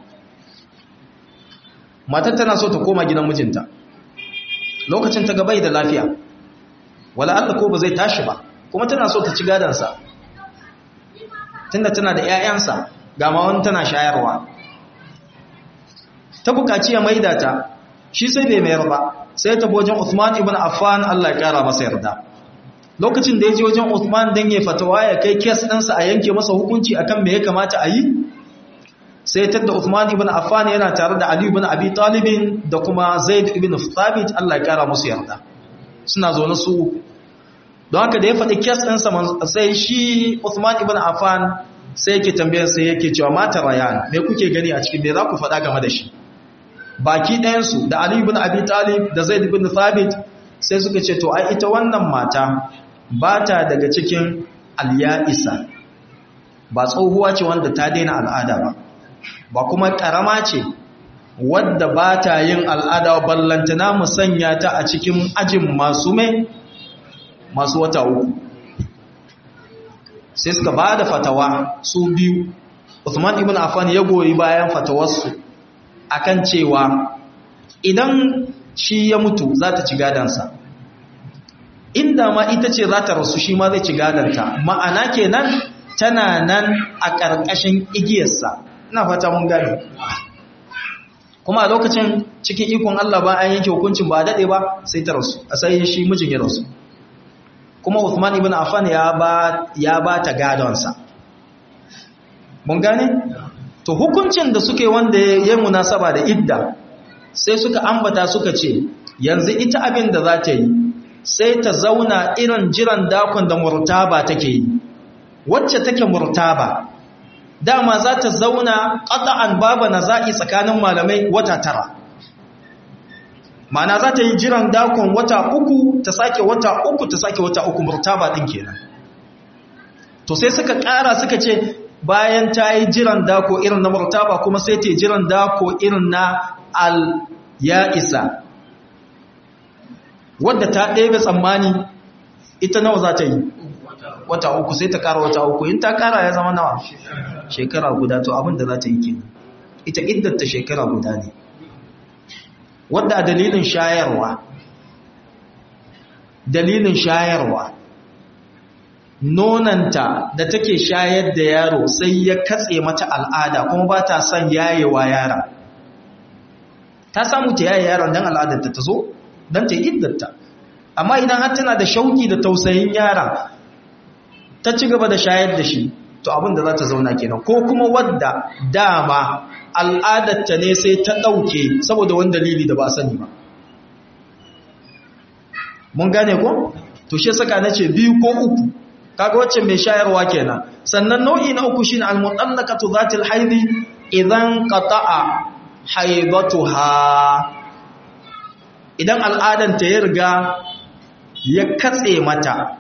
[SPEAKER 1] matar tana so ta koma gidan mijinta lokacin ta gabai da lafiya wala Allah ko ba zai tashi ba kuma tana so ta ci gadansa tunda tana da 'ya'yansa ga ma wani tana shayarwa ta bukaci ya maida ta shi sai bai mayar ba sai ta wajen Uthman ibn Affan Allah ya kara masa yarda lokacin da ya je wajen Uthman dan ya fatawa ya kai kes ɗinsa a yanke masa hukunci akan me ya kamata a yi sai tadda Uthman ibn Affan yana tare da Ali ibn Abi Talib da kuma Zaid ibn Thabit Allah ya kara musu yarda suna zaune su don haka da ya faɗi kes ɗinsa sai shi Uthman ibn Affan sai yake tambayar sai yake cewa mata rayan me kuke gani a cikin me za ku faɗa game da shi baki ɗayansu da Ali ibn Abi Talib da Zaid ibn Thabit sai suka ce to ai ita wannan mata ba ta daga cikin al-ya'isa ba tsohuwa ce wanda ta daina al'ada ba ba kuma karama ce wadda ba ta yin al'ada ballantana mu sanya ta a cikin ajin masu mai masu wata uku sai suka ba da fatawa su biyu Uthman ibn Affan ya goyi bayan fatawarsu akan cewa idan shi ya mutu za ta ci gadansa inda ma ita ce za ta rasu shi ma zai ci gadanta ma'ana kenan tana nan a ƙarƙashin igiyarsa ina fata mun gane kuma a lokacin cikin ikon Allah ba an yanke hukuncin ba daɗe ba sai ta rasu a sai shi mijin ya rasu kuma Uthman ibn Affan ya ba ya ba ta gadonsa mun gane to hukuncin da suke wanda ya munasaba da idda sai suka ambata suka ce yanzu ita abin da za ta yi sai ta zauna irin jiran dakon da murtaba take yi wacce take murtaba dama za ta zauna ƙata'an babu na za'i tsakanin malamai wata tara mana za ta yi jiran dakon wata uku ta sake wata uku ta sake wata uku murtaba ɗin kenan to sai suka ƙara suka ce bayan ta yi jiran dako irin na murtaba kuma sai ta yi jiran dako irin na al ya isa wadda ta ɗebe tsammani ita nawa za ta yi wata uku sai ta kara wata uku in ta kara ya zama nawa shekara guda to abin da za ta yi kenan ita iddata shekara guda ne wadda a dalilin shayarwa dalilin shayarwa nonanta da take shayar da yaro sai ya katse mata al'ada kuma ba ta son yayewa yara ta samu ta yaye yaron don al'adarta ta zo don ta iddata amma idan har tana da shauki da tausayin yara ta ci gaba da shayar da shi to abin da za ta zauna kenan ko kuma wadda dama al'adarta ne sai ta ɗauke saboda wani dalili da ba sani ba mun gane ko to shi saka na ce biyu ko uku kaga wacce mai shayarwa kenan sannan nau'i na uku shine al-mutallaqatu zatil haidi idan qata'a haidatuha idan al'adanta ya riga ya katse mata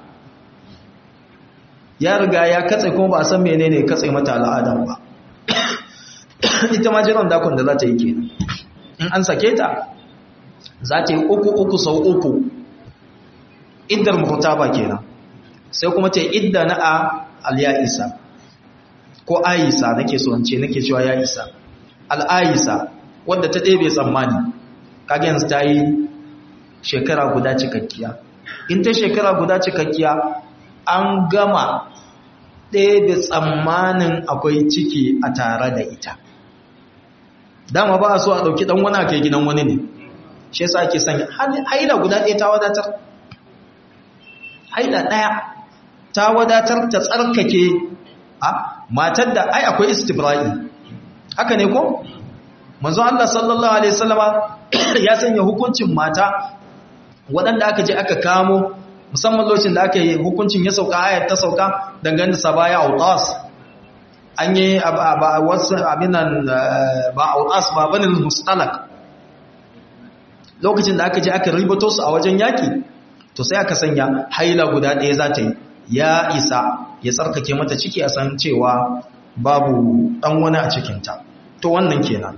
[SPEAKER 1] ya riga ya katse kuma ba a san menene katse mata al'adan ba ita ma jiran dakon da za ta yi kenan in an sake ta za ta yi uku uku sau uku iddar ba kenan sai kuma ta yi idda na a al-ya'isa ko ayisa nake so ce nake cewa ya isa al'ayisa wadda ta ɗebe tsammani kage yanzu ta yi shekara guda cikakkiya in ta shekara guda cikakkiya an gama ɗebe tsammanin akwai ciki a tare da ita dama ba a so a ɗauki ɗan wani aka gidan wani ne shi yasa ake sanya haila guda ɗaya ta wadatar haila ɗaya ta wadatar ta tsarkake a matar da ai akwai istibra'i haka ne ko manzo Allah sallallahu alaihi wasallama ya sanya hukuncin mata waɗanda aka je aka kamo musamman lokacin da aka yi hukuncin ya sauka ayat ta sauka dangane da sabaya autas an yi ba wasu abinan ba autas ba banin mustalak lokacin da aka je aka ribato su a wajen yaki to sai aka sanya haila guda ɗaya za ta yi ya isa ya tsarkake mata ciki a san cewa babu ɗan wani a cikinta to wannan kenan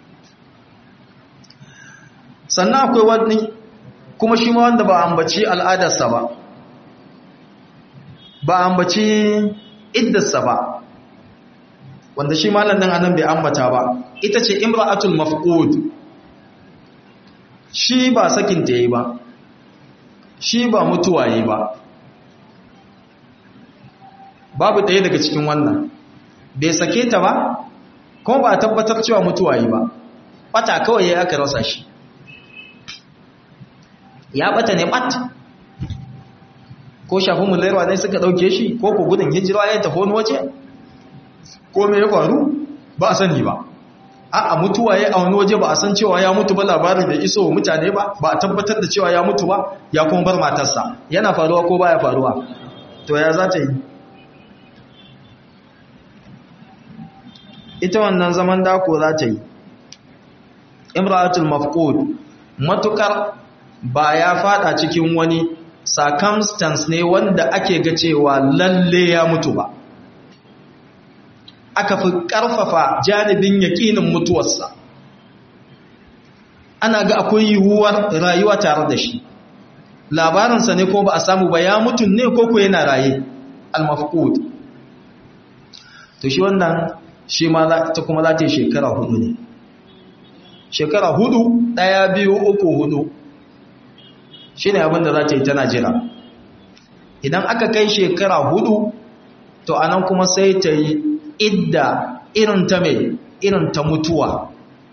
[SPEAKER 1] sannan akwai wani kuma shi ma wanda ba ambaci al'adarsa ba ba ambaci iddarsa ba wanda shi malam nan anan bai ambata ba ita ce imra'atul mafqud shi ba sakin ta yi ba shi ba mutuwa yi ba babu ɗaya daga cikin wannan bai sake ta ba kuma ba a tabbatar cewa mutuwa yi ba bata kawai ya aka rasa shi ya bata ne bat ko shafi mulairwa ne suka ɗauke shi ko ku gudun hijira ya tafi wani waje ko me ya faru ba a sani ba a mutuwa ya a wani waje ba a san cewa ya mutu ba labarin da iso mutane ba ba a tabbatar da cewa ya mutu ba ya kuma bar matarsa yana faruwa ko baya faruwa to ya za ta yi ita wannan zaman dako za ta yi imratul mafqud matukar ba ya fada cikin wani circumstance ne wanda ake ga cewa lalle ya mutu ba aka fi ƙarfafa janibin yaƙinin mutuwarsa ana ga akwai yiwuwar rayuwa tare da shi labarinsa ne ko ba a samu ba ya mutu ne ko ko yana raye al-mafqud to shi wannan shi ma ta kuma za ta yi shekara hudu ne shekara hudu ɗaya biyu uku hudu shi ne abinda za ta yi tana jira idan aka kai shekara hudu to anan kuma sai ta yi idda irin ta mai irin ta mutuwa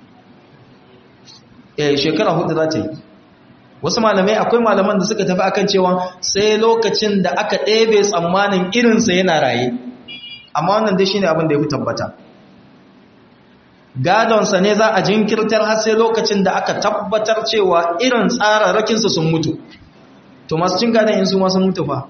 [SPEAKER 1] eh shekara hudu za ta yi wasu malamai akwai malaman da suka tafi akan cewa sai lokacin da aka ɗebe tsammanin irinsa yana raye amma wannan dai shine abin da ya fi tabbata gadonsa ne za a jinkirtar har sai lokacin da aka tabbatar cewa irin tsararrakinsa sun mutu to masu cin gadon in su masu mutu fa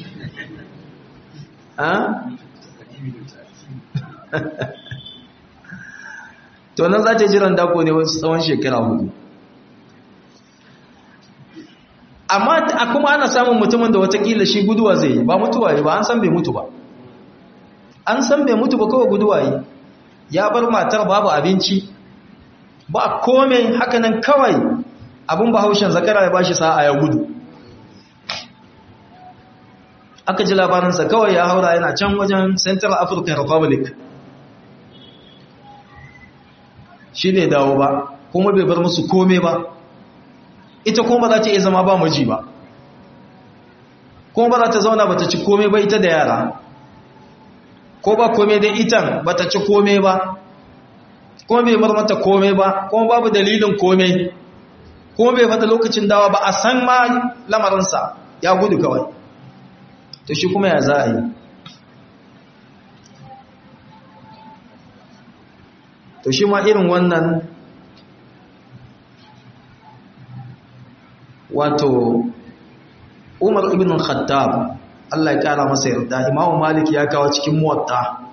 [SPEAKER 1] to nan za ta jiran dako ne wasu tsawon shekara hudu amma a kuma ana samun mutumin da watakila shi guduwa zai yi ba mutuwa yi ba an san bai mutu ba an san bai mutu ba kawai guduwa yi ya bar matar babu abinci ba kome hakanan kawai abin bahaushen zakara ya bashi sa'a ya gudu aka ji labarinsa kawai ya haura yana can wajen central african republic shi ne dawo ba kuma bai bar musu kome ba ita kuma ba za ta iya zama ba miji ba kuma ba za ta zauna ba ta ci kome ba ita da yara ko ba kome da itan ba ta ci kome ba kuma bai bar mata kome ba kuma babu dalilin kome kuma bai fata lokacin dawa ba a san ma lamarinsa ya gudu kawai to shi kuma ya za a yi to shi ma irin wannan wato umar ibn khattab Allah ya kara masa yarda imamu malik ya kawo cikin muwatta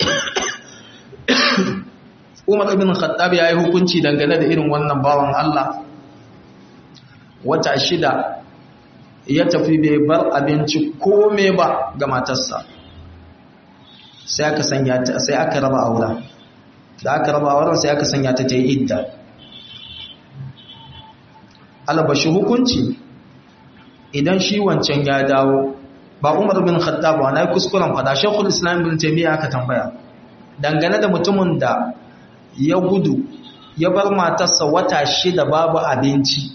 [SPEAKER 1] umar ibn khattab ya yi hukunci dangane da irin wannan bawan Allah wata shida ya tafi bai bar abinci kome ba ga matarsa sai aka sanya ta sai aka raba aura da aka raba auren sai aka sanya ta ta yi idda albashi hukunci idan shi wancan ya dawo ba umar bin khattab ba na yi kuskuren fada shekul islam bin taimiyya aka tambaya dangane da mutumin da ya gudu ya bar matarsa wata shida babu abinci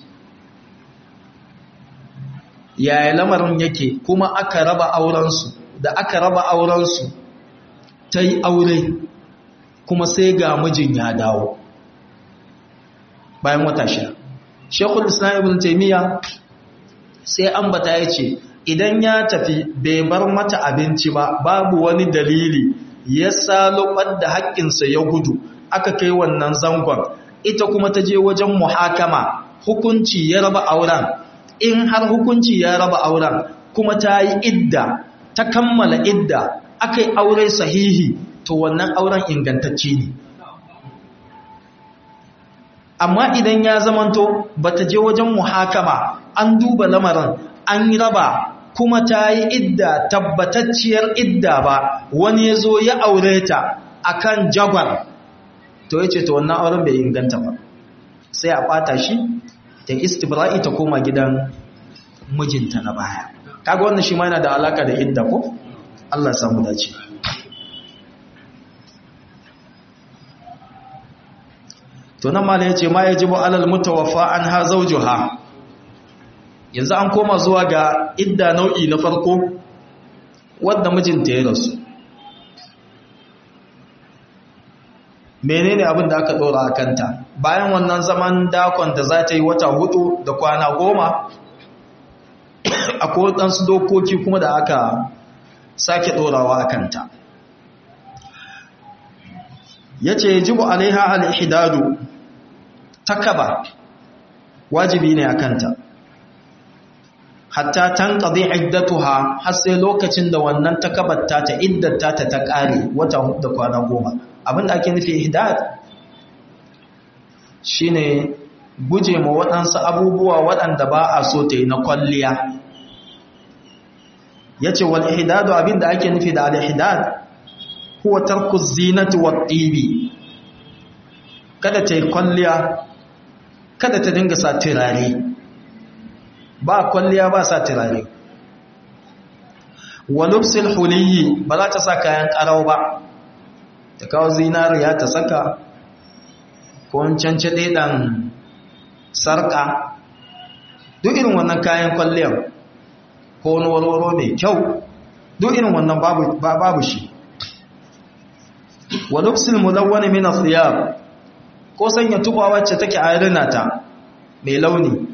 [SPEAKER 1] yaya lamarin yake kuma aka raba aurensu da aka raba aurensu ta yi aure kuma sai ga mijin ya dawo bayan wata shida shekul islam ibn taimiyya sai ambata ya ce idan ya tafi bai bar mata abinci ba babu wani dalili ya salubar da haƙƙinsa ya gudu aka kai wannan zangon ita kuma ta je wajen muhakama hukunci ya raba auren in har hukunci ya raba auren kuma ta yi idda ta kammala idda aka yi aure sahihi to wannan auren ingantacce ne amma idan ya zamanto bata je wajen muhakama an duba lamarin an raba kuma ta yi idda tabbatacciyar idda ba wani ya zo ya aure ta akan jagwar to ya ce ta wannan auren bai inganta ba sai a ɓata shi ta istibra'i ta koma gidan mijinta na baya kaga wannan shi ma yana da alaka da idda ko Allah ya samu dace to nan mala yace ma yajibu alal mutawaffa anha zawjuha yanzu an koma zuwa ga idda nau'i na farko wanda mijinta ya rasu menene abin da aka dora a kanta bayan wannan zaman dakon da za ta yi wata hudu da kwana goma akwai waɗansu dokoki kuma da aka sake ɗorawa a kanta ya ce jibu alaiha al'ihidadu takaba wajibi ne a kanta hatta tan ƙazi iddatuha har sai lokacin da wannan takabatta ta iddata ta ta ƙare wata hudu da kwana goma abinda ake nufi ihdad shine guje ma waɗansu abubuwa waɗanda ba a so ta yi na kwalliya ya ce wal ihdadu abinda ake nufi da al-ihdad huwa tarku zinati wa tibi kada ta yi kwalliya kada ta dinga sa turare ba kwalliya ba sa turare wa lubsil huliyi ba za ta sa kayan karau ba ta kawo zinariya ta saka ko cance ɗan sarƙa duk irin wannan kayan kwalliyar ko wani warwaro mai kyau duk irin wannan babu shi wa lubsil mulawwani min athiyab ko sanya tuba wacce take ayyana ta mai launi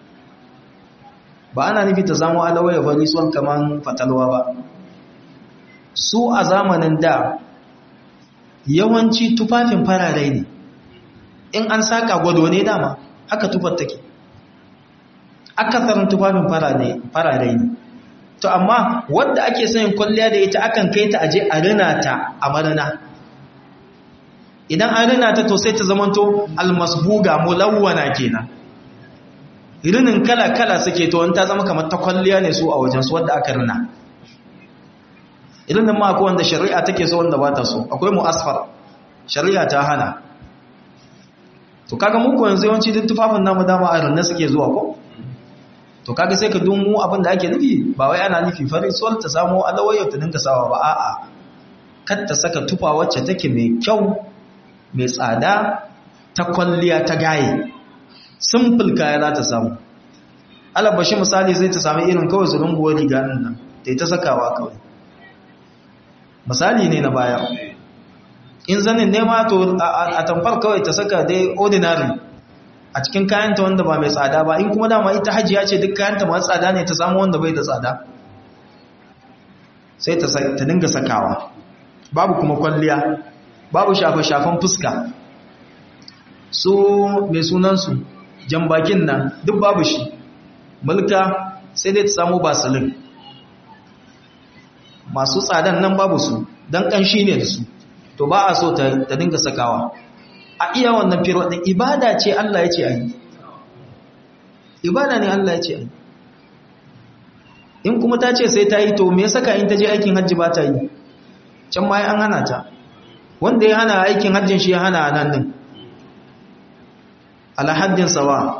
[SPEAKER 1] ba ana nufi ta zama alawaya bari son kaman fatalwa ba su a zamanin da yawanci tufafin farare ne in an saka gwado ne dama haka tufar take akasarin tufafin farare ne to amma wadda ake sayin kwalliya da ita akan kai ta aje a rina ta a marina idan an rina ta to sai ta zamanto almasbuga mulawwana kenan rinin kala-kala suke to ta zama kamar ta kwalliya ne su a wajensu wadda aka rina idan ma akwai wanda shari'a take so wanda ba ta so akwai mu'asfar shari'a ta hana to kaga muku yanzu yawanci duk tufafin namu dama a rinna suke zuwa ko to kaga sai ka dumu abin da ake nufi ba wai ana nufi farin sol ta samu alawayar ta dinka sawa ba a'a kar ta saka tufa wacce take mai kyau mai tsada ta kwalliya ta gaye simple kaya za ta samu alabashi misali zai ta sami irin kawai su runguwar riga nan ta yi ta sakawa kawai misali ne na baya in zanin nema to a tamfar kawai ta saka dai ordinary a cikin kayanta wanda ba mai tsada ba in kuma dama ita hajiya ce duk kayanta masu tsada ne ta samu wanda bai da tsada sai ta dinga sakawa babu kuma kwalliya babu shafe-shafen fuska su mai sunansu jambakin nan duk babu shi mulka sai dai ta samu basilin masu tsadan nan babu su don ƙanshi ne da su to ba a so ta dinga sakawa a iya wannan firwaɗin ibada ce Allah ya ce a yi ibada ne Allah ya ce a yi in kuma ta ce sai ta yi to me saka in ta je aikin hajji ba ta yi can ma an hana ta wanda ya hana aikin hajjin shi ya hana nan din alhaddin sawa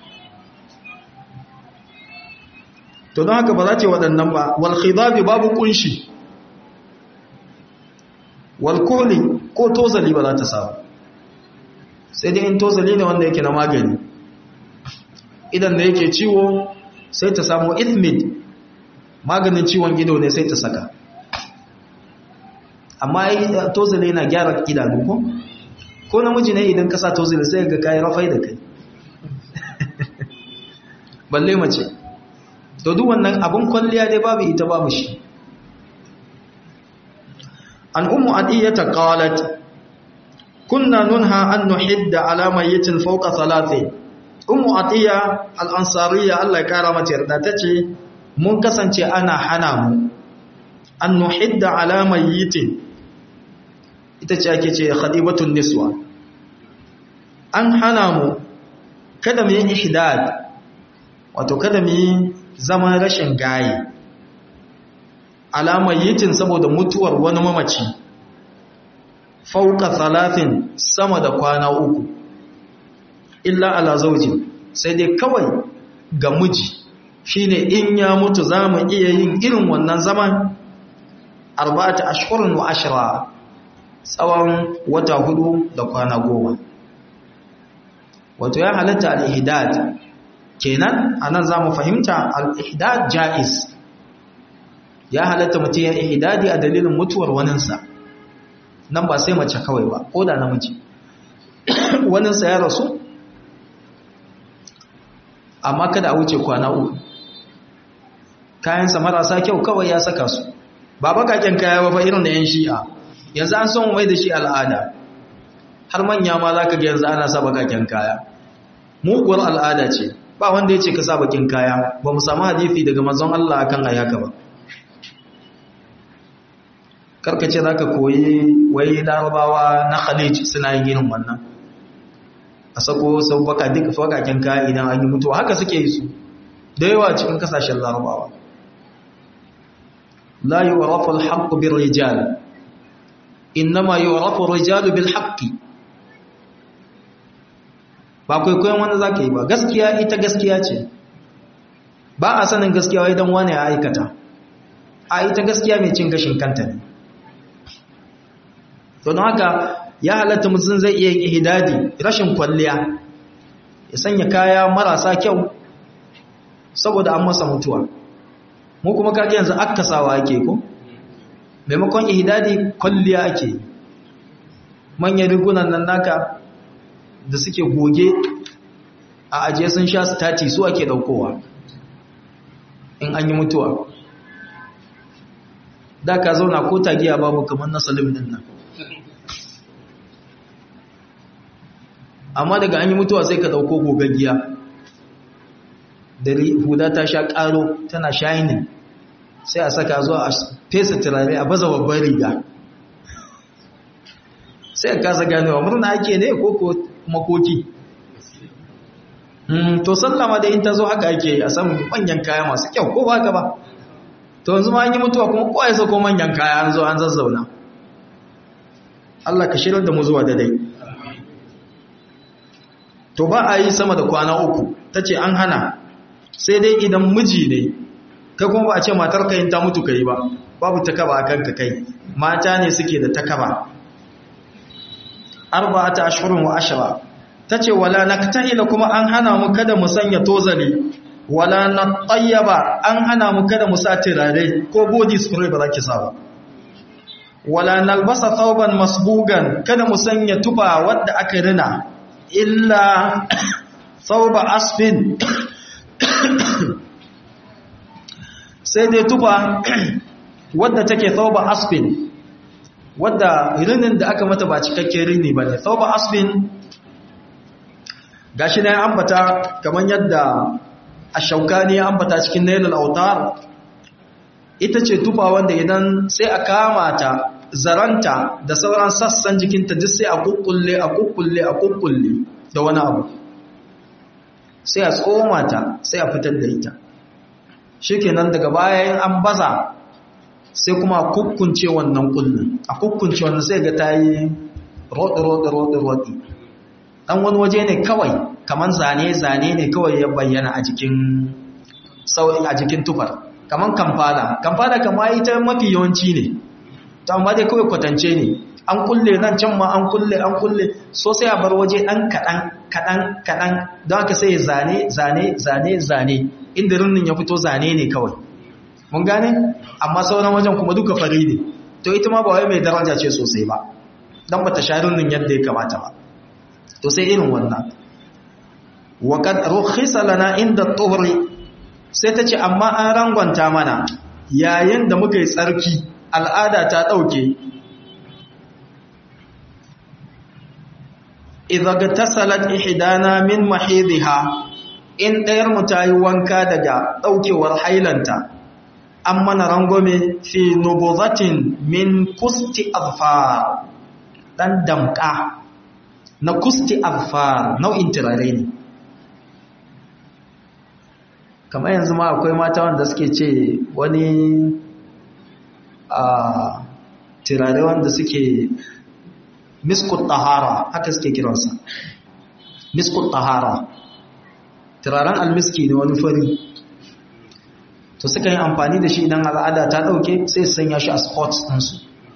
[SPEAKER 1] to don haka ba za ce waɗannan ba wal khidabi babu kunshi wal kuli ko tozali ba za ta samu sai dai in tozali ne wanda yake na magani idan da yake ciwo sai ta samu ithmid maganin ciwon ido ne sai ta saka amma tozali yana gyara idanu ko ko namiji ne idan ka sa tozali sai ga kayi rafai da kai balle mace to duk wannan abun kwalliya dai babu ita babu shi an ummu adiyata qalat kunna nunha an nuhidda ala mayyitin fawqa thalathi ummu atiya al-ansariya Allah ya kara mata yarda tace mun kasance ana hana mu an nuhidda ala mayyitin ita ce ake ce khadibatun niswa an hana mu kada mu yi ihdad wato kada mu yi zaman rashin gaye alamar yitin saboda mutuwar wani mamaci fauka talatin sama da kwana uku illa ala zauji sai dai kawai ga miji shine in ya mutu za mu iya yin irin wannan zaman arba'ata ashhurun wa ashra tsawon wata hudu da kwana goma wato ya halatta al-ihdad kenan anan zamu fahimta al-ihdad jaiz ya halatta mutum ya ihdadi a dalilin mutuwar waninsa nan ba sai mace kawai ba ko da namiji waninsa ya rasu amma kada a wuce kwana uku kayansa marasa kyau kawai ya saka su ba bakaken kaya ba irin da yan shi'a yanzu an son mai da shi al'ada har manya ma za ka ga yanzu ana sa bakaken kaya muguwar al'ada ce ba wanda ya ce ka sa bakin kaya ba mu samu hadithi daga manzon Allah akan ayi haka ba karkace za ka koyi wai larabawa na khalij suna yin irin wannan a sako sau baka duka fakaken kaya idan an yi mutuwa haka suke yi su da yawa cikin kasashen larabawa la yu'rafu al-haqqu bir-rijal innama yu'rafu ar-rijalu bil-haqqi ba kwaikwayon wanda za ka yi ba gaskiya ita gaskiya ce ba a sanin gaskiya wai don wani ya aikata a ita gaskiya mai cin gashin kanta ne don haka ya halatta mutum zai iya yin ihidadi rashin kwalliya ya sanya kaya marasa kyau saboda an masa mutuwa mu kuma kaji yanzu akasawa ake ko maimakon ihidadi kwalliya ake manyan rigunan nan naka da suke goge a ajiye sun sha stati su ake daukowa in an yi mutuwa da ka zauna ko tagiya babu kamar na salim din nan amma daga an yi mutuwa sai ka dauko gogaggiya da huda ta sha karo tana shining sai a saka zuwa a fesa turare a baza babban riga sai a kasa ganewa murna ake ne ko makoki to sallama da in ta zo haka ake a samun manyan kaya masu kyau ko ba ka ba to yanzu ma an yi mutuwa kuma kowa ya sauko manyan kaya an zo an zazzauna Allah ka shirar da mu zuwa da dai to ba a yi sama da kwana uku ta ce an hana sai dai idan miji ne kai kuma ba a ce matar ka yin ta mutu kai ba babu takaba a kanka kai mata ne suke da takaba arba'ata ashhurun wa ashra tace wala naktahila kuma an hana mu kada mu sanya tozali wala natayyaba an hana mu kada mu sa turare ko body spray ba za ki sa ba wala nalbasa thawban masbugan kada mu sanya tufa wadda aka rina illa thawba asfin sai dai tufa wadda take thawba asfin wadda rinin da aka mata ba cikakken rini bane thawba asfin gashi ne ambata kaman yadda ashaukani ya ambata cikin nailul autar ita ce tufa wanda idan sai a kama ta zaranta da sauran sassan jikinta duk sai a kukkulle a kukkulle a kukkulle da wani abu sai a tsoma ta sai a fitar da ita shikenan daga bayan an baza sai kuma a kukkunce wannan kullun a kukkunce wannan sai ga tayi rodi rodi rodi rodi dan wani waje ne kawai kaman zane zane ne kawai ya bayyana a jikin a jikin tufar kaman kamfala kamfala kama ita mafi yawanci ne ta amma dai kawai kwatance ne an kulle nan can ma an kulle an kulle so sai a bar waje dan kadan kadan kadan don haka sai zane zane zane zane inda rinnin ya fito zane ne kawai mun gane amma sauran wajen kuma duka fari ne to ita ma ba wai mai daraja ce sosai ba dan bata sha rinnin yadda ya kamata ba to sai irin wannan wa kad rukhisa lana inda tuhri sai ta ce amma an rangwanta mana yayin da muka yi tsarki al'ada ta ɗauke idaga tasalat ihdana min mahidha in ɗayar mu ta yi wanka daga ɗaukewar hailanta an mana rangwame fi nubuzatin min kusti azfar ɗan damƙa na kusti azfar nau'in turare ne kamar yanzu ma akwai mata wanda suke ce wani a turare wanda suke miskut tahara haka suke kiransa miskut tahara turaren almiski ne wani fari to suka yi amfani da shi idan al'ada ta dauke sai su sanya shi a spots ɗinsu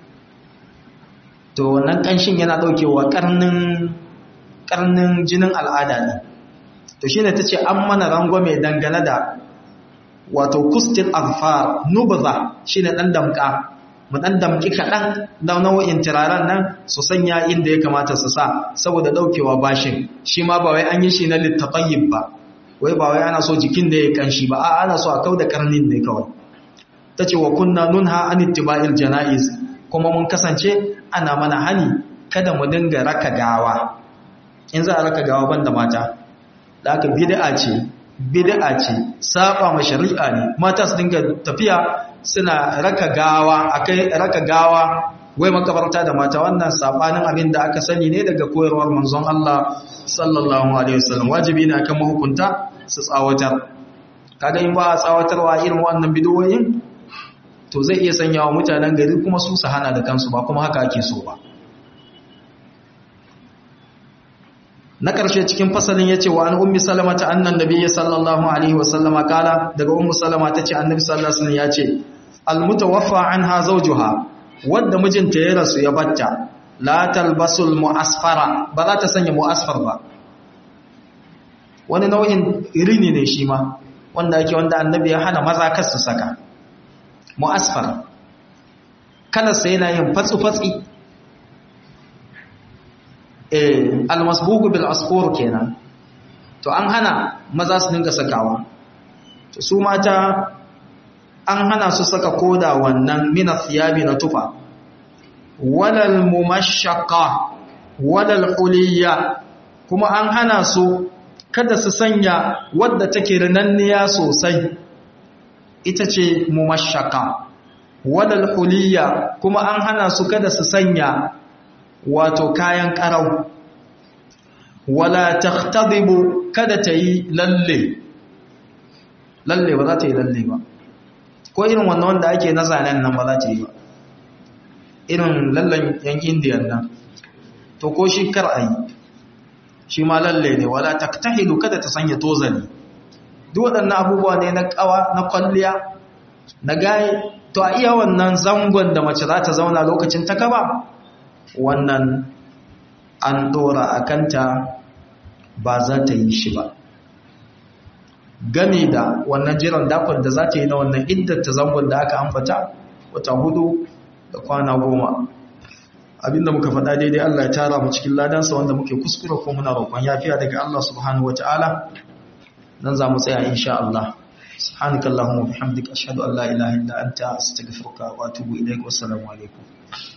[SPEAKER 1] to wannan ƙanshin yana daukewa ƙarnin jinin al'ada ne to shine ta ce an mana rangwame dangane da wato kustin alfar nubza shine ɗan damka mu ɗan damki kaɗan da nau'in turaren nan su sanya inda ya kamata su sa saboda ɗaukewa bashin shi ma ba wai an yi shi na littafayin ba wai ba wai ana so jikin da ya kanshi ba a ana so a kau da karnin ne kawai ta ce wa kunna nunha an ittiba'il jana'iz kuma mun kasance ana mana hani kada mu dinga raka gawa in za a raka gawa banda mata da aka bid'a ce bid'a ce saba ma shari'a ne mata su dinga tafiya suna raka gawa akai raka gawa wai makabarta da mata wannan sabanin abin da aka sani ne daga koyarwar manzon Allah sallallahu alaihi wasallam wajibi ne akan mahukunta su tsawatar kaga in ba a tsawatarwa irin wannan bidoyin to zai iya sanya wa mutanen gari kuma su su hana da kansu ba kuma haka ake so ba na ƙarshe cikin fasalin ya ce wa an ummi salama ta annan nabi sallallahu alaihi wasallama kala daga ummu salama ta ce annabi sallallahu alaihi wasallam ya ce almutawaffa anha zawjuha wadda mijinta ya rasu ya batta la talbasul mu'asfara ba za ta sanya mu'asfar ba wani nau'in irini ne shi ma wanda ake wanda annabi ya hana maza kar su saka mu'asfar kalarsa yana yin fatsi-fatsi eh almasbugu bil asfur kenan to an hana maza su dinga sakawa to su mata an hana su saka koda wannan mina thiyabi na tufa walal mumashshaqa walal huliya kuma an hana su kada su sanya wadda take rinanniya sosai ita ce mumashshaqa walal huliya kuma an hana su kada su sanya wato kayan karau wala takhtadibu kada ta yi lalle lalle ba za ta yi lalle ba ko irin wannan wanda ake na zanen nan ba za ta yi ba irin lallan yan indiyan nan to ko shi kar a yi shi ma lalle ne wala taktahilu kada ta sanya tozali duk waɗannan abubuwa ne na ƙawa na kwalliya na gaye to a iya wannan zangon da mace za ta zauna lokacin ta kaba wannan an ɗora a kanta ba za ta yi shi ba game da wannan jiran dakon da za ta yi na wannan iddata zangon da aka ambata wata hudu da kwana goma abinda muka faɗa daidai Allah ya tara mu cikin ladansa wanda muke kuskura ko muna roƙon yafiya daga Allah subhanahu wataala nan za mu tsaya insha Allah subhanakallahumma wa bihamdika ashhadu an la ilaha illa anta astaghfiruka wa atubu ilaik wa assalamu alaikum